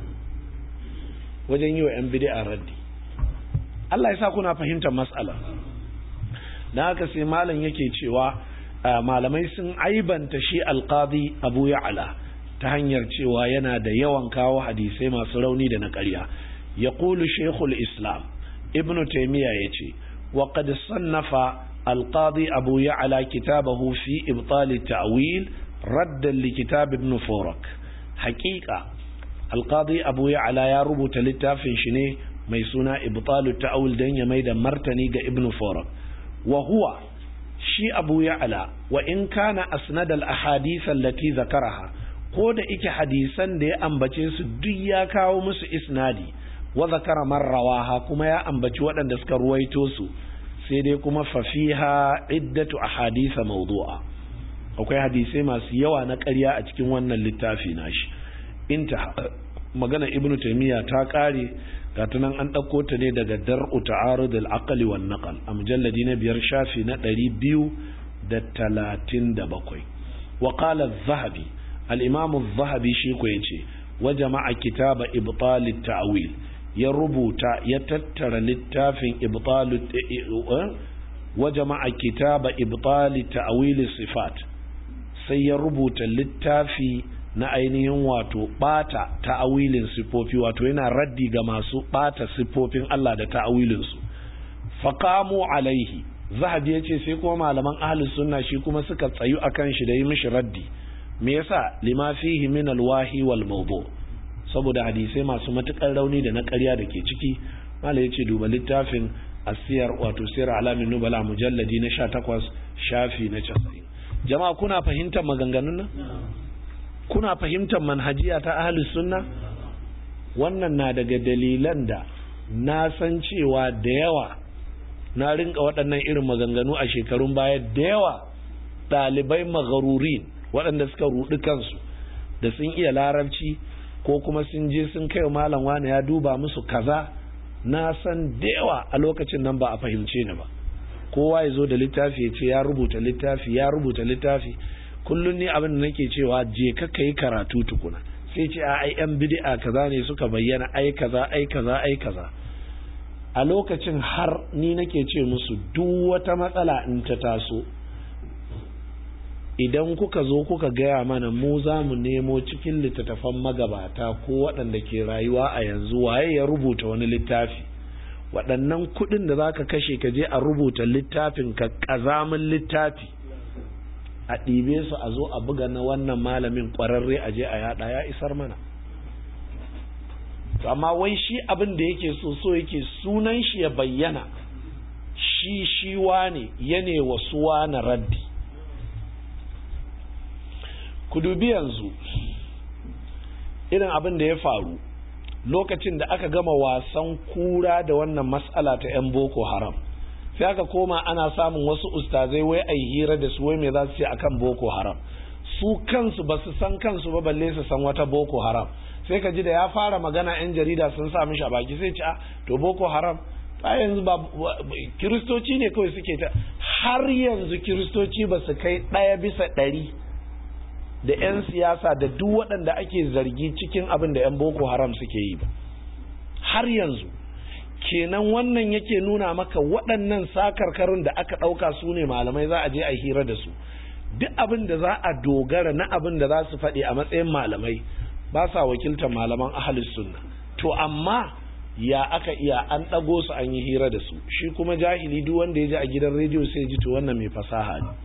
wajen yi wa yan bid'a raddi Allah ya sa kuna fahimtar mas'ala dan haka sai malam yake cewa malamai sun aibanta shi alqadi Abu Ya'la ta hanyar cewa yana da yawan kawo hadisai masu rauni da na ƙarya يقول شيخ الإسلام ابن تيمية يتي وقد صنف القاضي أبو يعلى كتابه في إبطال التأويل ردا لكتاب ابن فورك حقيقة القاضي أبو يعلى يا ربو تلتافن شني ميسونا إبطال التأويل دين يميد مرتني ابن فورك وهو شي أبو يعلى وإن كان أسند الأحاديث التي ذكرها ko da ike hadisan da ya ambace su duk ya kawo musu isnadi wa zakara marrawaha kuma ya ambaci waɗanda suka ruwaito su sai dai kuma fafiha iddatu ahadisa mawdu'a akwai hadisai masu yawa na ƙarya a cikin wannan littafi nashi inta magana ibnu taymiya ta ƙare ga tunan an ɗauko ta ne daga dar'u ta'arud al-aqli wan naqal a mujalladi na biyar shafi na ɗari biyu da talatin da bakwai wa qala az-zahabi al-imam az-zahabi shi ko yace wa jama'a kitaba ibtal at-ta'wil ya rubuta ya tattara littafin ibtalu wa jama'a kitaba ibtali ta'wili sifat sai ya rubuta littafi na ainihin wato bata ta'awilin sifofi wato yana raddi ga masu bata sifofin Allah da ta'awilin su faqamu alaihi zahabi yace sai kuma malaman ahlus sunna shi kuma suka tsayu akan shi da yi mishi raddi me yasa lima fihi min alwahi wal mawdu saboda hadisai masu matukar rauni da na ƙarya da ke ciki mala yace duba littafin asiyar wato sir alamin nubala mujalladi na 18 shafi na 90 jama'a kuna fahimtar maganganun nan kuna fahimtar manhajiya ta ahlus sunna wannan na daga dalilan da na san cewa da yawa na rinka waɗannan irin maganganu a shekarun baya da yawa ɗalibai magharurin waɗanda suka ruɗi kansu da sun iya larabci ko kuma sun je sun kai malam wani ya duba musu kaza na san da yawa a lokacin nan ba a fahimce ni ba kowa ya zo da littafi ya ce ya rubuta littafi ya rubuta littafi kullum ni abin da nake cewa je ka kai karatu tukuna sai ce a ai yan bid'a kaza ne suka bayyana ai kaza ai kaza ai kaza a lokacin har ni nake ce musu duk wata matsala in ta taso idan kuka zo kuka gaya mana mu za mu nemo cikin littattafan magabata ko waɗanda ke rayuwa a yanzu waye ya rubuta wani littafi waɗannan kuɗin da za ka kashe ka je a rubuta littafin ka ƙazamin littafi a ɗibe su a zo a buga na wannan malamin ƙwararre a je a yaɗa ya isar mana amma wai shi abin da yake so so yake sunan shi ya bayyana shi shi wane yane wasu wane raddi ku dubi yanzu irin abin da ya faru lokacin da aka gama wasan kura da wannan matsala ta 'yan boko haram sai aka koma ana samun wasu ustazai wai a hira da su wai mai za su ce akan boko haram su kansu ba su san kansu ba balle su san wata boko haram sai ka ji da ya fara magana 'yan jarida sun sa mishi a baki sai ce a to boko haram a yanzu ba kiristoci ne kawai suke ta har yanzu kiristoci ba su kai ɗaya bisa ɗari da 'yan siyasa da duk waɗanda ake zargi cikin abin da 'yan boko haram suke yi ba har yanzu kenan wannan yake nuna maka waɗannan sakarkarin da aka ɗauka su ne malamai za a je a hira da su duk abin da za a dogara na abin da za su faɗi a matsayin malamai ba sa wakiltar malaman ahalus sunna to amma ya aka iya an ɗago su an yi hira da su shi kuma jahili duk wanda ya ji a gidan rediyo sai ji to wannan mai fasaha ne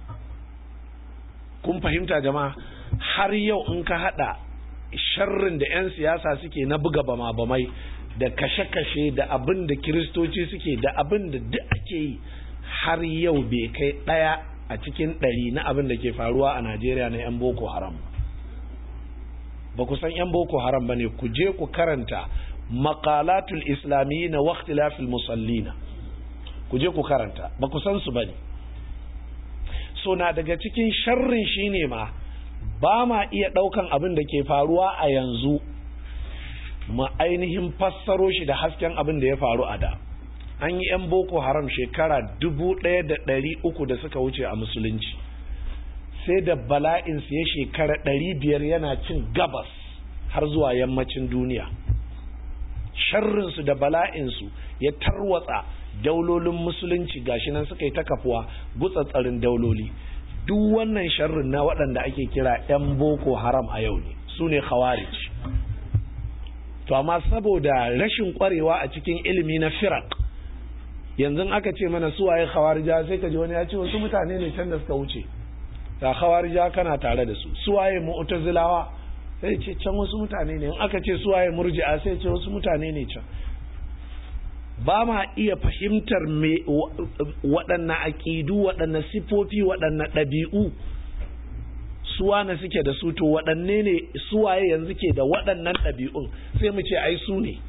kun fahimta jama'a har yau in ka hada sharrin da 'yan siyasa suke na buga bama bamai da kashe-kashe da abin da kiristoci suke da abin da duk ake yi har yau bai kai daya a cikin ɗari na abin da ke faruwa a najeriya na 'yan boko haram ba ku san 'yan boko haram ba ne ku je ku karanta makalatul islamiyyi na waktilafil musallina ku je ku karanta ba ku san su ba ne so na daga cikin sharrin shine ma ba ma iya ɗaukan abin da ke faruwa a yanzu ma ainihin fassaro shi da hasken abin da ya faru a da an yi 'yan boko haram shekara dubu ɗaya da ɗari uku da suka wuce a musulunci sai da bala'insu ya shekara ɗari biyar yana cin gabas har zuwa yammacin duniya sharrinsu da bala'insu ya tarwatsa daulolin musulunci gashi nan suka yi ta kafuwa gutsatsarin dauloli duk wannan sharrin na waɗanda ake kira 'yan boko haram a yau ne su ne khawarij to amma saboda rashin kwarewa a cikin ilimi na firak yanzu aka ce mana su waye khawarija sai ka ji wani ya ce wasu mutane ne can da suka wuce ga khawarija kana tare da su su waye mu'tazilawa sai ce can wasu mutane ne in aka ce su waye murji'a sai ce wasu mutane ne can ba ma iya fahimtar me waɗanne aƙidu waɗanne sifofi waɗanne ɗabi'u suwane suke da su to waɗanne ne suwaye yanzu ke da waɗannan ɗabi'un sai mu ce ai su ne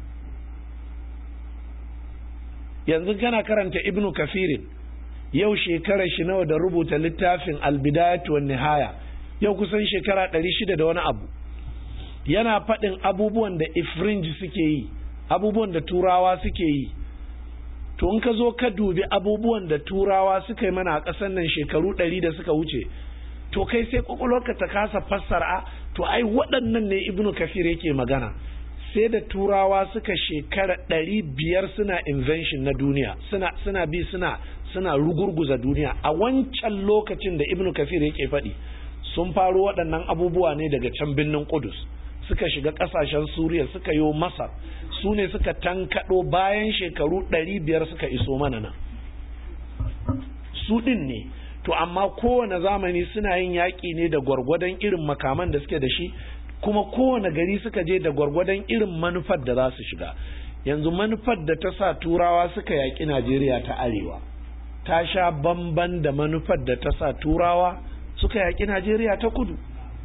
yanzu kana karanta ibnu kafirin yau shekarar shi nawa da rubuta littafin albidayatu wan nihaya yau kusan shekara ɗari shida da wani abu yana faɗin abubuwan da ifrinji suke yi abubuwan da turawa suke yi to in ka zo ka dubi abubuwan da turawa suka yi mana a ƙasar nan shekaru ɗari da suka wuce to kai sai kwakwalwarka ta kasa fassara to ai waɗannan ne ibnu kafir yake magana sai da turawa suka shekara ɗari biyar suna invention na duniya suna suna bi suna suna rugurguza duniya a wancan lokacin da ibnu kafir yake faɗi sun faro waɗannan abubuwa ne daga can birnin kudus suka shiga ƙasashen suriya suka yi masar su ne suka tankaɗo bayan shekaru ɗari biyar suka iso mana nan su ɗin ne to amma kowane zamani suna yin yaƙi ne da gwargwadon irin makaman da suke da shi kuma kowane gari suka je da gwargwadon irin manufar da za su shiga yanzu manufar da ta sa turawa suka yaƙi najeriya ta arewa ta sha bamban da manufar da ta sa turawa suka yaƙi najeriya ta kudu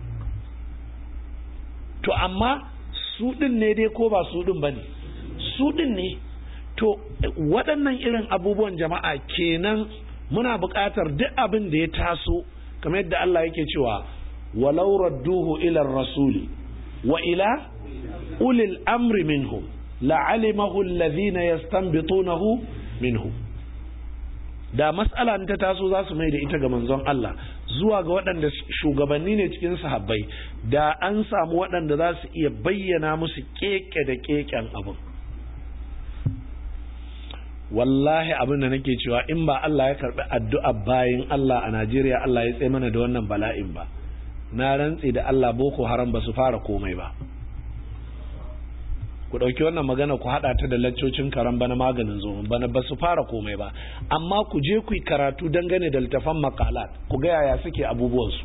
to amma su ɗin ne dai ko ba su ɗin ba ne su ɗin ne to waɗannan irin abubuwan jama'a kenan muna buƙatar duk abin da ya taso kamar yadda Allah yake cewa walau radduhu ila rasuli wa ila ulil amri minhum la'alimahu alladhina yastanbitunahu minhu da mas'ala ta taso za su mai da ita ga manzon Allah zuwa ga waɗanda shugabanni ne cikin sahabbai da an samu waɗanda za su iya bayyana musu keke da keken abin wallahi abin da nake cewa in ba Allah ya karbi addu'a bayin Allah a Najeriya Allah ya tsaye mana da wannan bala'in ba na rantse da Allah boko haram ba su fara komai ba ku ɗauki wannan magana ku haɗa ta da laccocin karan bana maganin zomin bana ba su fara komai ba amma ku je ku yi karatu dangane da littafan makalat ku ga yaya suke abubuwansu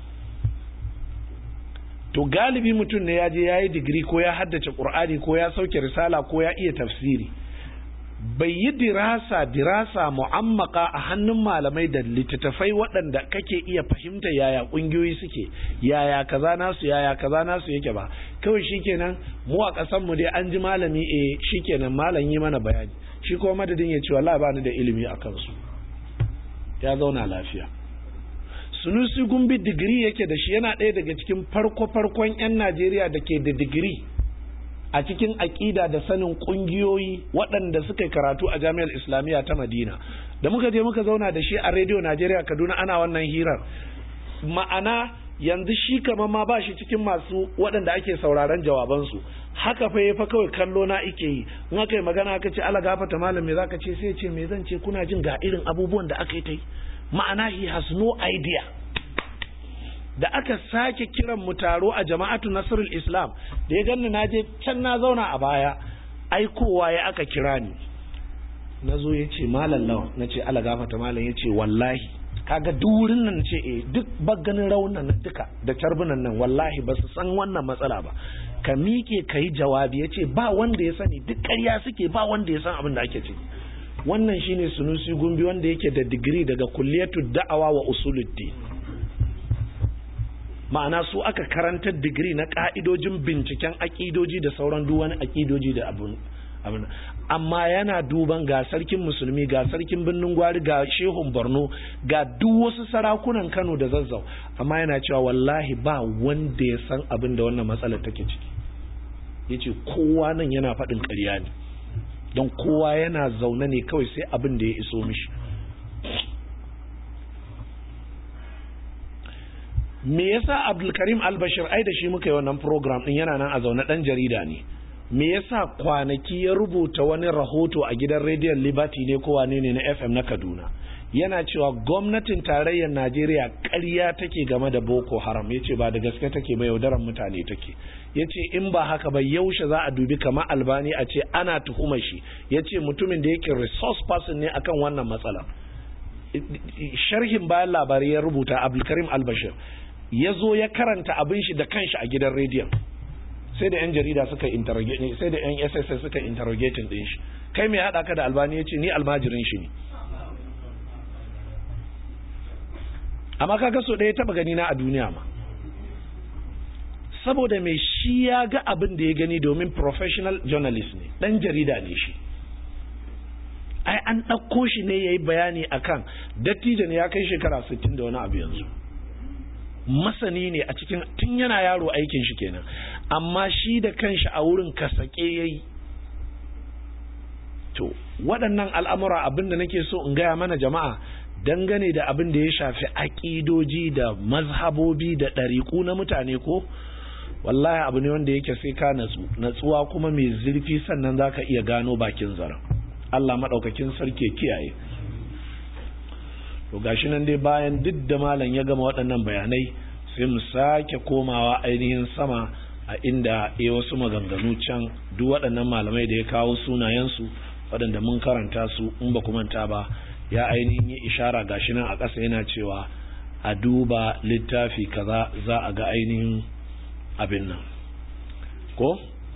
to galibi mutum ne ya je ya yi digiri ko ya haddace ƙur'ani ko ya sauke risala ko ya iya tafsiri bai yi dirasa dirasa mu'ammaka a hannun malamai da littattafai waɗanda kake iya fahimta yaya ƙungiyoyi suke yaya kaza nasu yaya kaza nasu yake ba kawai shikenan mu a ƙasar mu dai an ji malami eh shikenan malam yi mana bayani shi kuma madadin ya ce wallahi bani da ilimi a kansu ya zauna lafiya sunusi gumbi digiri yake da shi yana ɗaya daga cikin farko farkon 'yan najeriya da ke da digiri a cikin aƙida da sanin ƙungiyoyi waɗanda suka karatu a jami'ar islamiyya ta madina da muka je muka zauna da shi a rediyo najeriya kaduna ana wannan hirar ma'ana yanzu shi kamar ma ba shi cikin masu waɗanda ake sauraron jawabansu haka fa ya fa kawai kallo na ike yi in aka yi magana aka ce ala gafata malam me zaka ce sai ce me zan ce kuna jin ga irin abubuwan da aka yi ta yi ma'ana he has no idea da aka sake kiran mu taro a jama'atu nasrul islam da ya ganni na je can na zauna a baya aikowa ya aka kira ni na zo ya ce malam lawan na ce ala gafata malam ya ce wallahi kaga durin nan ce eh duk bagganin raunan nan duka da carbunan nan wallahi ba su san wannan matsala ba ka miƙe ka yi jawabi ya ce ba wanda ya sani duk ƙarya suke ba wanda ya san abin da ake ciki wannan shine sunusi gumbi wanda yake da digiri daga kulliyatu da'awa wa usuluddin ma'ana su aka karantar digiri na ka'idojin binciken aƙidoji da sauran duwani aƙidoji da abun abin amma yana duban ga sarkin musulmi ga sarkin birnin gwari ga shehun borno ga duk wasu sarakunan kano da zazzau amma yana cewa wallahi ba wanda ya san abin da wannan matsalar take ciki ya ce kowa nan yana faɗin ƙarya ne don kowa yana zaune ne kawai sai abin da ya iso mishi me yasa abdulkarim albashir ai da shi muka yi wannan program din yana nan a zaune dan jarida ne me yasa kwanaki ya rubuta wani rahoto a gidan rediyon liberty ne ko wane ne na fm na kaduna yana cewa gwamnatin tarayyar najeriya ƙarya take game da boko haram ya ce ba da gaske take ba yaudaran mutane take ya ce in ba haka ba yaushe za a dubi kamar albani a ce ana tuhumar shi ya ce mutumin da yake resource person ne akan wannan matsala sharhin bayan labarai ya rubuta abdulkarim albashir ya zo ya karanta abin shi da kanshi a gidan rediyon sai da yan jarida suka interrogate sai da yan SSS suka interrogating din shi kai mai hada ka da albani yace ni almajirin shi ne amma kaga so ɗaya taba gani na a duniya ma saboda mai shi ya ga abin da ya gani domin professional journalist ne dan jarida ne shi ai an ɗauko shi ne ya yi bayani akan dattijo ne ya kai shekara 60 da wani abu yanzu masani ne a cikin tun yana yaro aikin shi kenan amma shi da kanshi a wurin kasake ya yi to waɗannan al'amura abin da nake so in gaya mana jama'a dangane da abin da ya shafi aƙidoji da mazhabobi da ɗariƙu na mutane ko wallahi abu ne wanda yake sai ka natsu natsuwa kuma mai zurfi sannan za ka iya gano bakin zaren Allah maɗaukakin sarki kiyaye to gashi nan dai bayan duk da malam ya gama waɗannan bayanai sai mu sake komawa ainihin sama a inda ya wasu maganganu can duk waɗannan malamai da ya kawo sunayensu waɗanda mun karanta su in ba manta ba ya ainihin yi ishara gashi nan a ƙasa yana cewa a duba littafi kaza za a ga ainihin abin nan ko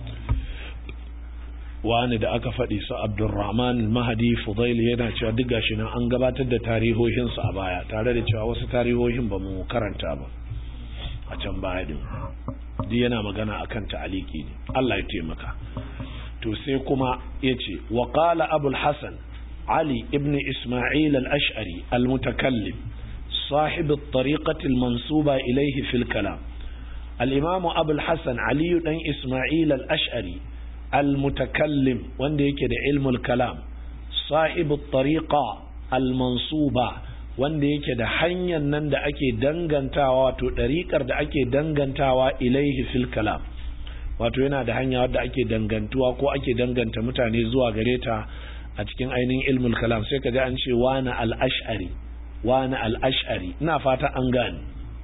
wani da aka faɗi su abdulrahman mahadi fudail yana cewa duk gashi nan an gabatar da tarihohinsu a baya tare da cewa wasu tarihohin ba mu karanta ba a can baya din duk yana magana akan ta'aliki ne Allah ya taimaka to sai kuma yace wa qala abul hasan ali ibn isma'il al-ash'ari al-mutakallim صاحب الطريقة المنسوبة إليه في الكلام الإمام أبو الحسن علي بن إسماعيل الأشعري المتكلم وانده كده علم الكلام صاحب الطريقة المنصوبة wanda yake da hanyar nan da ake dangantawa wato ɗariƙar da ake dangantawa ilaihi fil kalam wato yana da hanya wadda ake dangantuwa ko ake danganta mutane zuwa gare ta a cikin ainihin ilmul kalam sai ka ji an ce wani al-ash'ari wani al-ash'ari ina fata an gane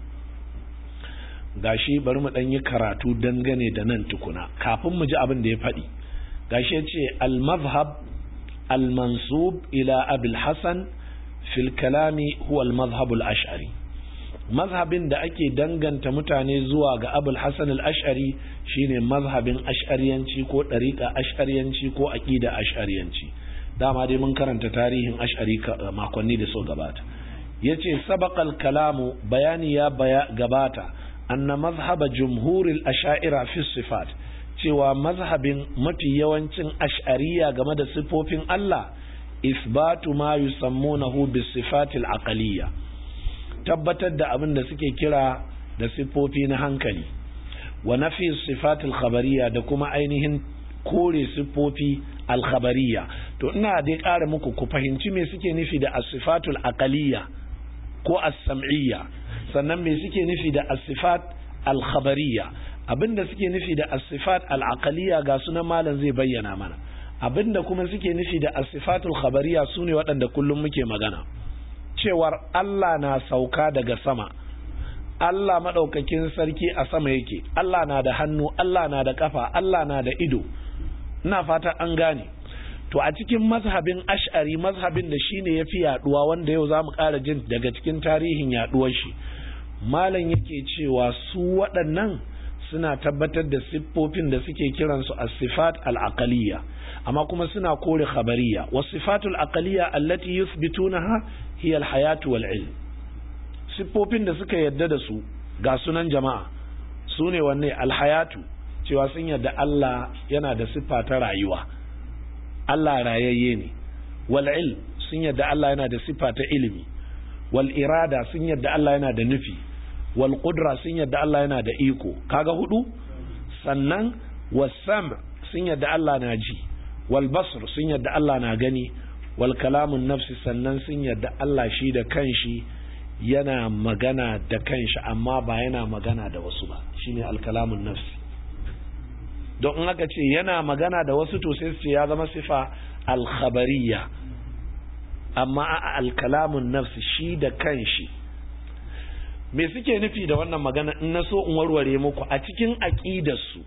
gashi bari mu ɗan yi karatu dangane da nan tukuna kafin mu ji abin da ya faɗi gashi ya ce al-mazhab al-mansub ila abil hasan fil kalami huwa al-mazhab al-ash'ari mazhabin da ake danganta mutane zuwa ga abul hasan al-ash'ari shine mazhabin ash'ariyanci ko ɗariƙa ash'ariyanci ko aqida ash'ariyanci dama dai mun karanta tarihin ash'ari makonni da so gabata yace sabaqal kalamu bayani ya gabata anna mazhaba jumhuril asha'ira fi sifat cewa mazhabin mafi yawancin ash'ariya game da sifofin Allah isbatu ma yusammunahu bis sifatil aqaliyya tabbatar da abin da suke kira da sifofi na hankali wa nafi sifatil khabariyya da kuma ainihin kore sifofi alkhabariya to ina dai ƙara muku ku fahimci me suke nufi da as-sifatul aqaliyya ko as-sam'iyya sannan me suke nufi da as-sifat al-khabariyya abinda suke nufi da as-sifat al-aqaliyya ga sunan malam zai bayyana mana abinda kuma suke nufi da as-sifatul khabariyya sune waɗanda kullum muke magana cewar Allah na sauka daga sama Allah madaukakin sarki a sama yake Allah na da hannu Allah na da kafa Allah na da ido ina fata an gane to a cikin mazhabin ash'ari mazhabin da shine yafi yaduwa wanda yau zamu ƙara jin daga cikin tarihin yaduwar shi malam yake cewa su waɗannan suna tabbatar da siffofin da suke kiransu as-sifat al-aqaliyya amma kuma suna kore khabariyya was-sifatul aqaliyya allati yuthbitunaha hiya al-hayatu wal-ilm siffofin da suka yadda da su ga sunan jama'a sune wanne al-hayatu cewa sun yadda Allah yana da siffa ta rayuwa Allah rayayye ne wal-ilm sun yadda Allah yana da siffa ta ilimi wal irada sun yadda Allah yana da nufi wal qudra sun yadda Allah yana da iko kaga hudu sannan wasam sun yadda Allah na ji wal basr sun yadda Allah na gani wal kalamun nafsi sannan sun yadda Allah shi da kanshi yana magana da kanshi amma ba yana magana da wasu ba shine al kalamun nafsi don in aka ce yana magana da wasu to sai su ce ya zama sifa al khabariyya amma a al kalamun nafsi shi da kanshi me suke nufi da wannan magana in na so in warware muku a cikin aƙidarsu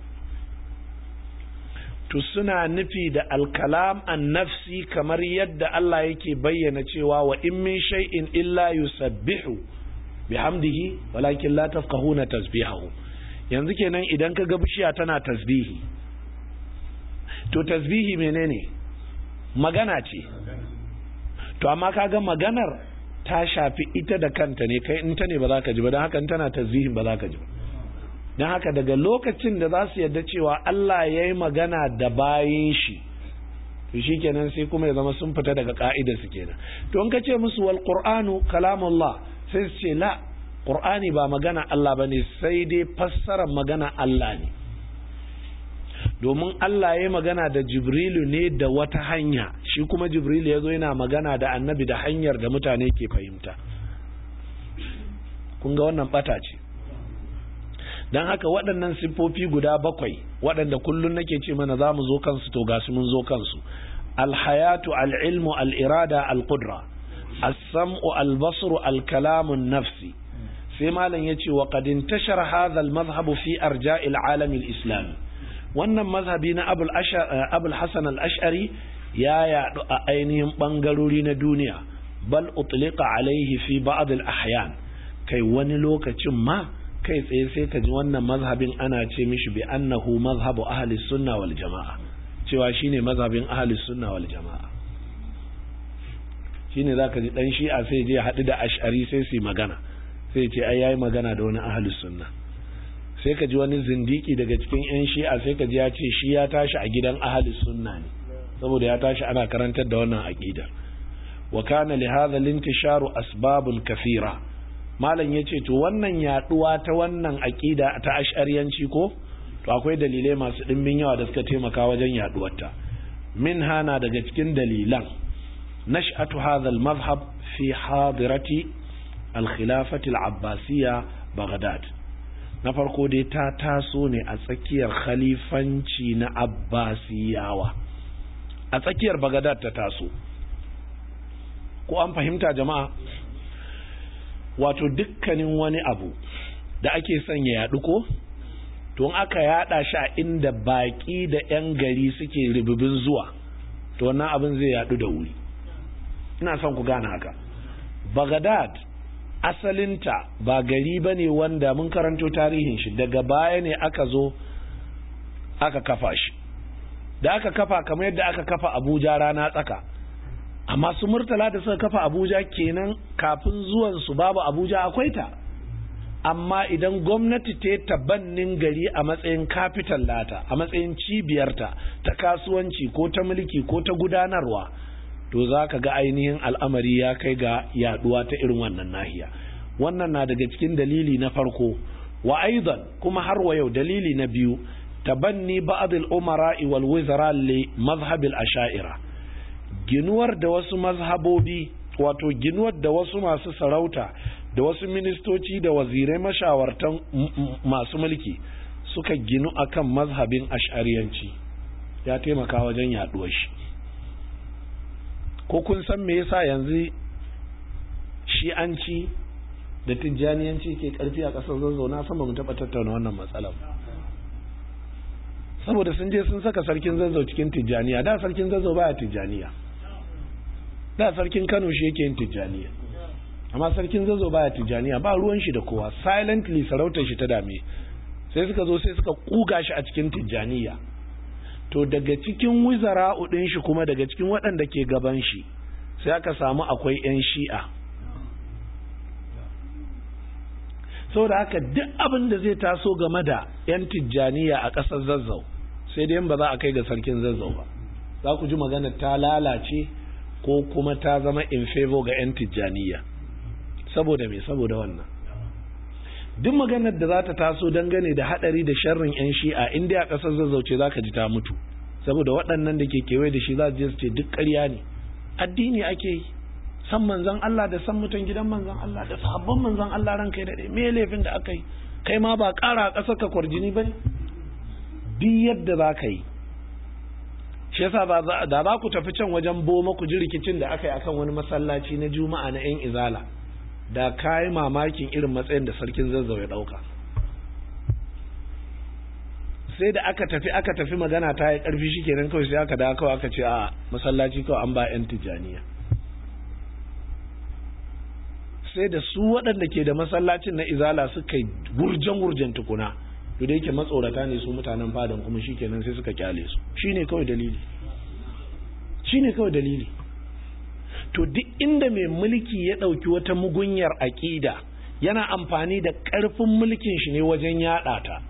to suna nufi da alkalam an nafsi kamar yadda Allah yake bayyana cewa wa in min shay'in illa yusabbihu bihamdihi walakin la tafqahuna tasbihahu yanzu kenan idan ka ga bishiya tana tasbihi to tasbihi menene magana ce to amma kaga maganar ta shafi ita da kanta ne kai in ta ne ba za ka ji ba don haka tana tasbihin ba za ka ji ba don haka daga lokacin da za su yarda cewa Allah ya yi magana da bayan shi to shi kenan sai kuma ya zama sun fita daga ka'idar su kenan to in ka ce musu wal qur'anu kalamullah sai su ce la qur'ani ba magana Allah bane sai dai fassarar magana Allah ne domin Allah ya yi magana da Jibrilu ne da wata hanya shi kuma Jibrilu ya zo yana magana da annabi da hanyar da mutane ke fahimta kun ga wannan bata ce don haka waɗannan siffofi guda bakwai waɗanda kullum nake ce mana za mu zo kansu to ga su mun zo kansu alhayatu al'ilmu al'irada al-qudra as-sam'u al-basru al-kalamun nafsi sai malam ya ce wa qad intashara hadha al-madhhabu fi arja'il alam al-islami wannan mazhabi na abul hasan al-ash'ari ya yadu a ainihin bangarori na duniya bal utliqa alaihi fi ba'd al-ahyan kai wani lokacin ma kai tsaye sai ka ji wannan mazhabin ana ce mishi bi annahu mazhabu ahli sunna wal jama'a cewa shine mazhabin ahli sunna wal jama'a shine zaka ji dan shi'a sai je haɗu da ash'ari sai su magana sai ce ai yayi magana da wani ahli sunna sai ka ji wani zindiki daga cikin yan shi'a sai ka ji ya ce shi ya tashi a gidan ahli sunna ne saboda ya tashi ana karantar da wannan aqidar wa kana li hadha al-intisharu asbabun kathira malam yace to wannan yaduwa ta wannan aqida ta ash'ariyanci ko to akwai dalilai masu dimbin yawa da suka taimaka wajen yaduwarta min hana daga cikin dalilan nash'atu hadha al-madhhab fi hadirati al-khilafati al-abbasiyya baghdad na farko dai ta taso ne a tsakiyar khalifanci na abbasiyawa a tsakiyar baghdad ta taso ko an fahimta jama'a wato dukkanin wani abu da ake son ya yaɗu ko to aka yaɗa shi a inda baƙi da 'yan gari suke ribibin zuwa to wannan abin zai yaɗu da wuri ina son ku gane haka bagadad asalinta ba gari ba ne wanda mun karanto tarihin shi daga baya ne aka zo aka kafa shi da aka kafa kamar yadda aka kafa abuja rana tsaka amma su murtala da suka kafa abuja kenan kafin zuwan su babu abuja akwai ta amma idan gwamnati ta tabannin gari a matsayin capital lata a matsayin cibiyarta ta kasuwanci ko ta mulki ko ta gudanarwa to za ka ga ainihin al'amari ya kai ga yaduwa ta irin wannan nahiya wannan na daga cikin dalili na farko wa aidan kuma har wa yau dalili na biyu tabanni ba'd al-umara wal wizara li mazhab al-asha'ira ginuwar da wasu mazhabobi wato ginuwar da wasu masu sarauta da wasu ministoci da wazirai mashawartan masu mulki suka ginu akan mazhabin ash'ariyanci ya taimaka wajen yaduwar shi ko kun san me yasa yanzu shi'anci da tijjaniyanci ke karfi a ƙasar zazzauna sama mu taɓa tattauna wannan matsalar saboda sun je sun saka sarkin zazzau cikin tijjaniya da sarkin zazzau baya tijjaniya da sarkin kano shi yake yin tijjaniya amma sarkin zazzau baya tijjaniya ba ruwan shi da kowa silently sarautar shi ta dame sai suka zo sai suka kuga shi a cikin tijjaniya to daga cikin wizara udin shi kuma daga cikin waɗanda ke gaban shi sai aka samu akwai 'yan shi'a saboda haka duk abin da zai taso game da 'yan tijjaniya a ƙasar zazzau sai dai ba za a kai ga sarkin zazzau ba za ku ji magana ta lalace ko kuma ta zama in favor ga 'yan tijjaniya saboda me saboda wannan duk maganar da za ta taso dangane da hadari da sharrin 'yan shi'a inda a ƙasar zazzau ce za ka ji ta mutu saboda waɗannan da ke kewaye da shi za su ce duk ƙarya ne addini ake yi san manzon Allah da san mutan gidan manzon Allah da sahabban manzon Allah ran kai daɗe me laifin da aka yi kai ma ba ƙara a ƙasar ka kwarjini ba ne duk yadda za ka yi shi yasa da za ku tafi can wajen boma ku ji rikicin da aka yi akan wani masallaci na juma'a na 'yan izala da ka yi mamakin irin matsayin da sarkin zazzau ya ɗauka sai da aka tafi aka tafi magana ta yi ƙarfi shi kenan kawai sai aka dawo kawai aka ce a masallaci kawai an ba 'yan tijjaniya sai da su waɗanda ke da masallacin na izala suka yi gurjen-gurjen tukuna to da yake matsorata ne su mutanen fadan kuma shi kenan sai suka kyale su shi ne kawai dalili shi ne kawai dalili to duk inda mai mulki ya ɗauki wata mugunyar aƙida yana amfani da ƙarfin mulkin shi ne wajen yaɗa ta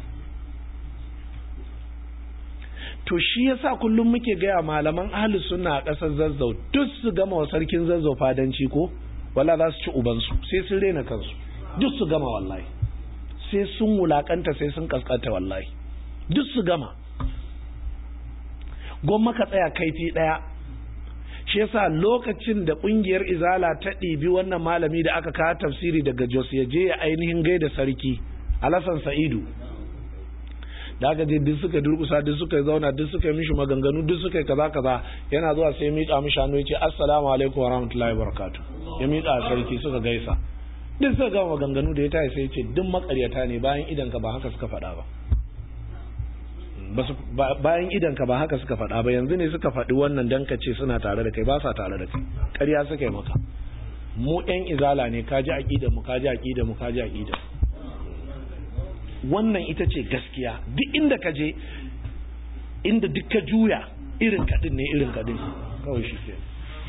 to shi yasa kullum muke gaya malaman ahli sunna a ƙasar zazzau duk su gama wa sarkin zazzau fadanci ko wala za su ci ubansu sai sun rena kansu duk su gama wallahi sai sun wulakanta sai sun kaskanta wallahi duk su gama gwamma ka tsaya kaifi ɗaya shi yasa lokacin da ƙungiyar izala ta ɗibi wannan malami da aka kawo tafsiri daga jos ya je ya ainihin gaida sarki alasan sa'idu da aka je duk suka durkusa duk suka zauna duk suka yi mishi maganganu duk suka yi kaza kaza yana zuwa sai miƙa mishi hannu ya ce assalamu alaikum wa rahmatullahi wa barakatuh ya miƙa sarki suka gaisa duk suka gama maganganu da ya tayi sai ya ce duk makaryata ne bayan idan ka ba haka suka faɗa ba bayan idan ka ba haka suka faɗa ba yanzu ne suka faɗi wannan dan ka ce suna tare da kai ba sa tare da kai ƙarya suka yi maka mu ɗan izala ne kaji aqidar mu kaji aqidar mu kaji aqidar wannan ita ce gaskiya duk inda ka je inda duk ka juya irin kadin ne irin kadin kawai shi ke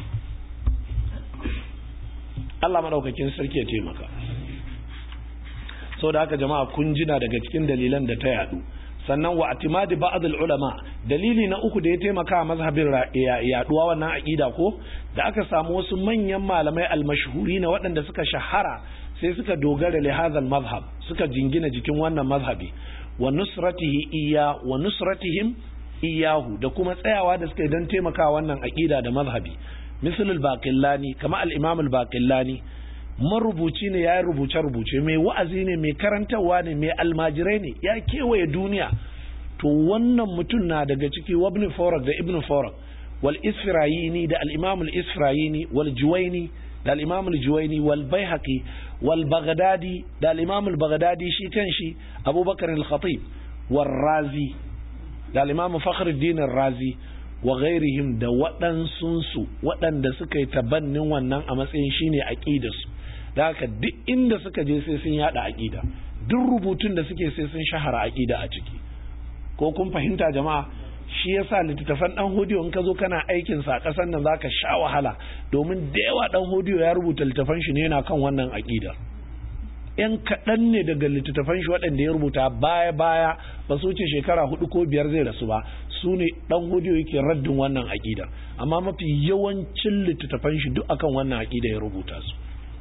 Allah madaukakin sarki ya taimaka sau da haka jama'a kun jina daga cikin dalilan da ta yadu sannan wa atimadi ba'd ulama dalili na uku da ya taimaka mazhabin yaduwa wannan aqida ko da aka samu wasu manyan malamai almashhuri na waɗanda suka shahara sai suka dogara li hadha mazhab suka jingina jikin wannan mazhabi wa nusratihi iya wa nusratihim iyahu da kuma tsayawa da suka yi don taimaka wannan aqida da mazhabi misal al-baqillani kama al-imam al-baqillani marubuci ne ya yi rubuce-rubuce mai wa'azi ne mai karantarwa ne mai almajirai ne ya kewaye duniya to wannan mutum na daga ciki wabni forak da ibn forak wal isfirayini da al-imam al-isfirayini wal juwaini da al-imam al-juwaini wal baihaqi wal baghdadi da al-imam al-baghdadi shi kanshi abubakar al-khatib wal razi da al-imam fakhruddin razi wa ghairihim da waɗansunsu waɗanda suka yi tabannin wannan a matsayin shine aqidarsu da haka duk inda suka je sai sun yada aqida duk rubutun da suke sai sun shahara aqida a ciki ko kun fahimta jama'a shi yasa littattafan dan hodiyo in ka zo kana aikin sa a kasan nan zaka sha wahala domin da yawa dan hodiyo ya rubuta littattafan shi ne yana kan wannan aqida yan kaɗan ne daga littattafan shi waɗanda ya rubuta baya baya ba su wuce shekara hudu ko biyar zai rasu ba su ne dan hodiyo yake raddin wannan aqida amma mafi yawancin littattafan shi duk akan wannan aqida ya rubuta su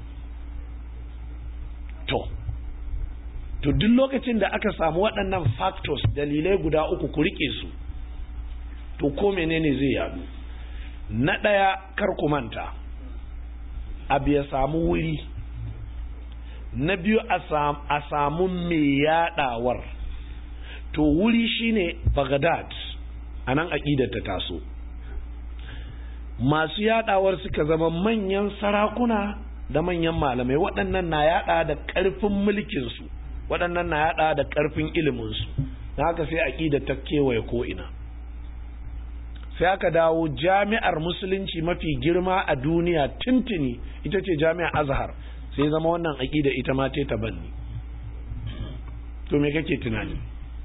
to to duk lokacin da aka samu waɗannan factors dalilai guda uku ku rike su to ko menene zai yadu na ɗaya kar ku manta abu ya samu wuri na biyu a samu mai yaɗawar to wuri shine Baghdad a nan aƙidar ta taso masu yaɗawar suka zama manyan sarakuna da manyan malamai waɗannan na yaɗa da ƙarfin mulkinsu waɗannan na yaɗa da ƙarfin iliminsu na haka sai aƙida ta kewaye ko'ina sai aka dawo jami'ar musulunci mafi girma a duniya tuntuni ita ce jami'ar azhar sai zama wannan aƙida ita ma ta banni to me kake tunani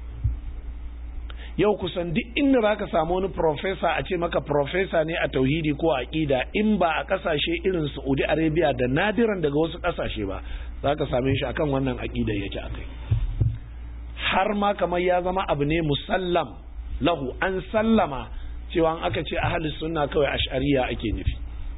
yau kusan duk inda za ka samu wani profesa a ce maka profesa ne a tauhidi ko aƙida in ba a ƙasashe irin saudi arabia da nadiran daga wasu ƙasashe ba za ka same shi akan wannan aƙida yake akai har ma kamar ya zama abu ne musallam lahu an sallama cewa an aka ce ahalus sunna kawai ash'ariya ake nufi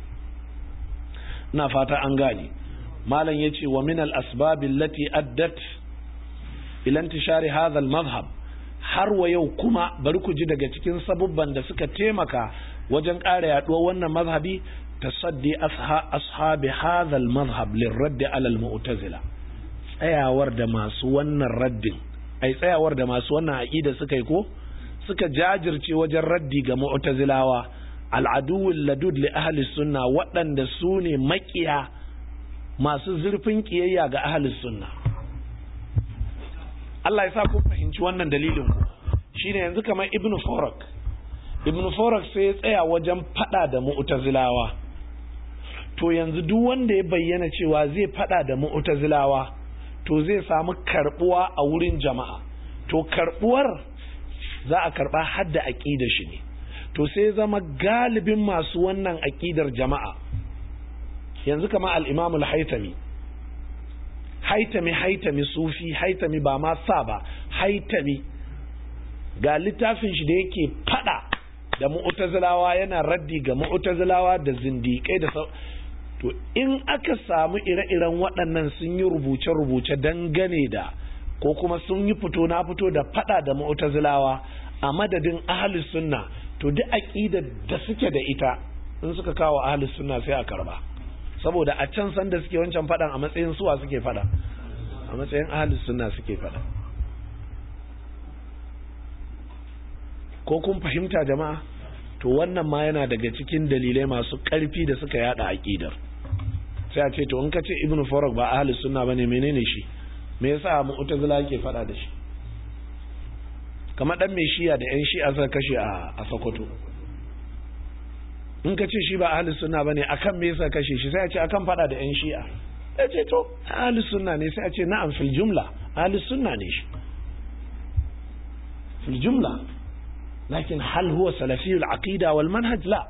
na fata an gane malam yace wa min al asbab allati addat ila intishari hadha al madhhab har wa yau kuma bari ku ji daga cikin sabubban da suka taimaka wajen ƙara yaduwar wannan mazhabi tasaddi ashabi hadha al madhhab lirradd ala al mu'tazila tsayawar da masu wannan raddin ai tsayawar da masu wannan aqida suka yi ko suka jajirce wajen raddi ga mu'tazilawa al'aduwul ladud li ahli sunna waɗanda su ne makiya masu zurfin kiyayya ga ahli sunna Allah ya sa ku fahimci wannan dalilin ku shine yanzu kamar ibnu farak ibnu farak sai ya tsaya wajen fada da mu'tazilawa to yanzu duk wanda ya bayyana cewa zai fada da mu'tazilawa to zai samu karbuwa a wurin jama'a to karbuwar za a karba hadda aqida shi ne to sai zama galibin masu wannan aqidar jama'a yanzu kama al-Imam al-Haytami Haytami Haytami sufi Haytami ba ma sa ba Haytami ga littafin shi da yake fada da mu'tazilawa yana raddi ga mu'tazilawa da zindiƙai da to in aka samu ire-iren waɗannan sun yi rubuce-rubuce dangane da ko kuma sun yi fito na fito da fada da mu'tazilawa a madadin ahlus sunna to duk aqidar da suke da ita in suka kawo ahlus sunna sai a karba saboda a can san da suke wancan fadan a matsayin suwa suke fada a matsayin ahlus sunna suke fada ko kun fahimta jama'a to wannan ma yana daga cikin dalilai masu ƙarfi da suka yada aqidar sai a ce to in ka ce ibnu farag ba ahlus sunna bane menene shi me yasa mu'tazila yake fada da shi kamar dan mai shiya da yan shi'a suka kashe a Sokoto in ka ce shi ba ahli sunna bane akan me yasa kashe shi sai a ce akan fada da yan shi'a ya ce to ahli sunna ne sai a ce na'am fil jumla ahli sunna ne shi fil jumla lakin hal huwa salafi al-aqida wal manhaj la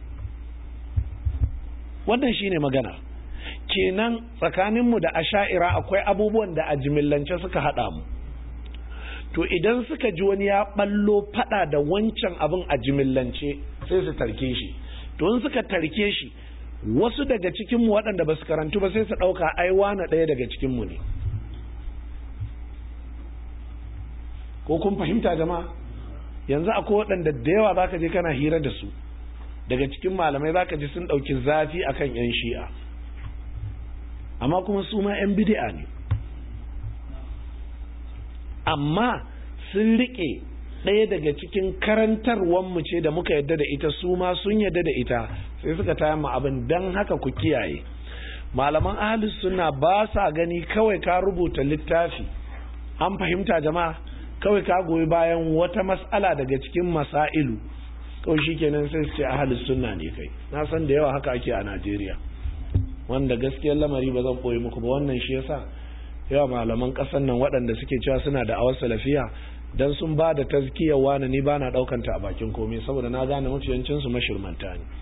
wannan shine magana kenan tsakaninmu da asha'ira akwai abubuwan da a jimillance suka haɗa mu to idan suka ji wani ya ɓallo faɗa da wancan abin a jimillance sai su tarke shi to in suka tarke shi wasu daga cikinmu waɗanda ba su karantu ba sai su ɗauka ai wane ɗaya daga cikinmu ne ko kun fahimta jama'a yanzu akwai waɗanda da yawa za ka je kana hira da su daga cikin malamai za ka ji sun ɗauki zafi akan 'yan shi'a amma kuma su ma 'yan bidi'a ne amma sun riƙe ɗaya daga cikin karantarwanmu ce da muka yadda da ita su ma sun yadda da ita sai suka taya mu abin don haka ku kiyaye malaman ahalus suna ba sa gani kawai ka rubuta littafi an fahimta jama'a kawai ka goyi bayan wata mas'ala daga cikin masailu kawai shikenan sai su ce ahalus sunna ne kai na san da yawa haka ake a Najeriya wanda gaskiyar lamari ba zan koyi muku ba wannan shi yasa yawa malaman kasan nan waɗanda suke cewa suna da awar salafiya dan sun ba da tazkiyar wani ni ba na ɗaukanta a bakin komai saboda na gane mafiyancin su mashirmanta ne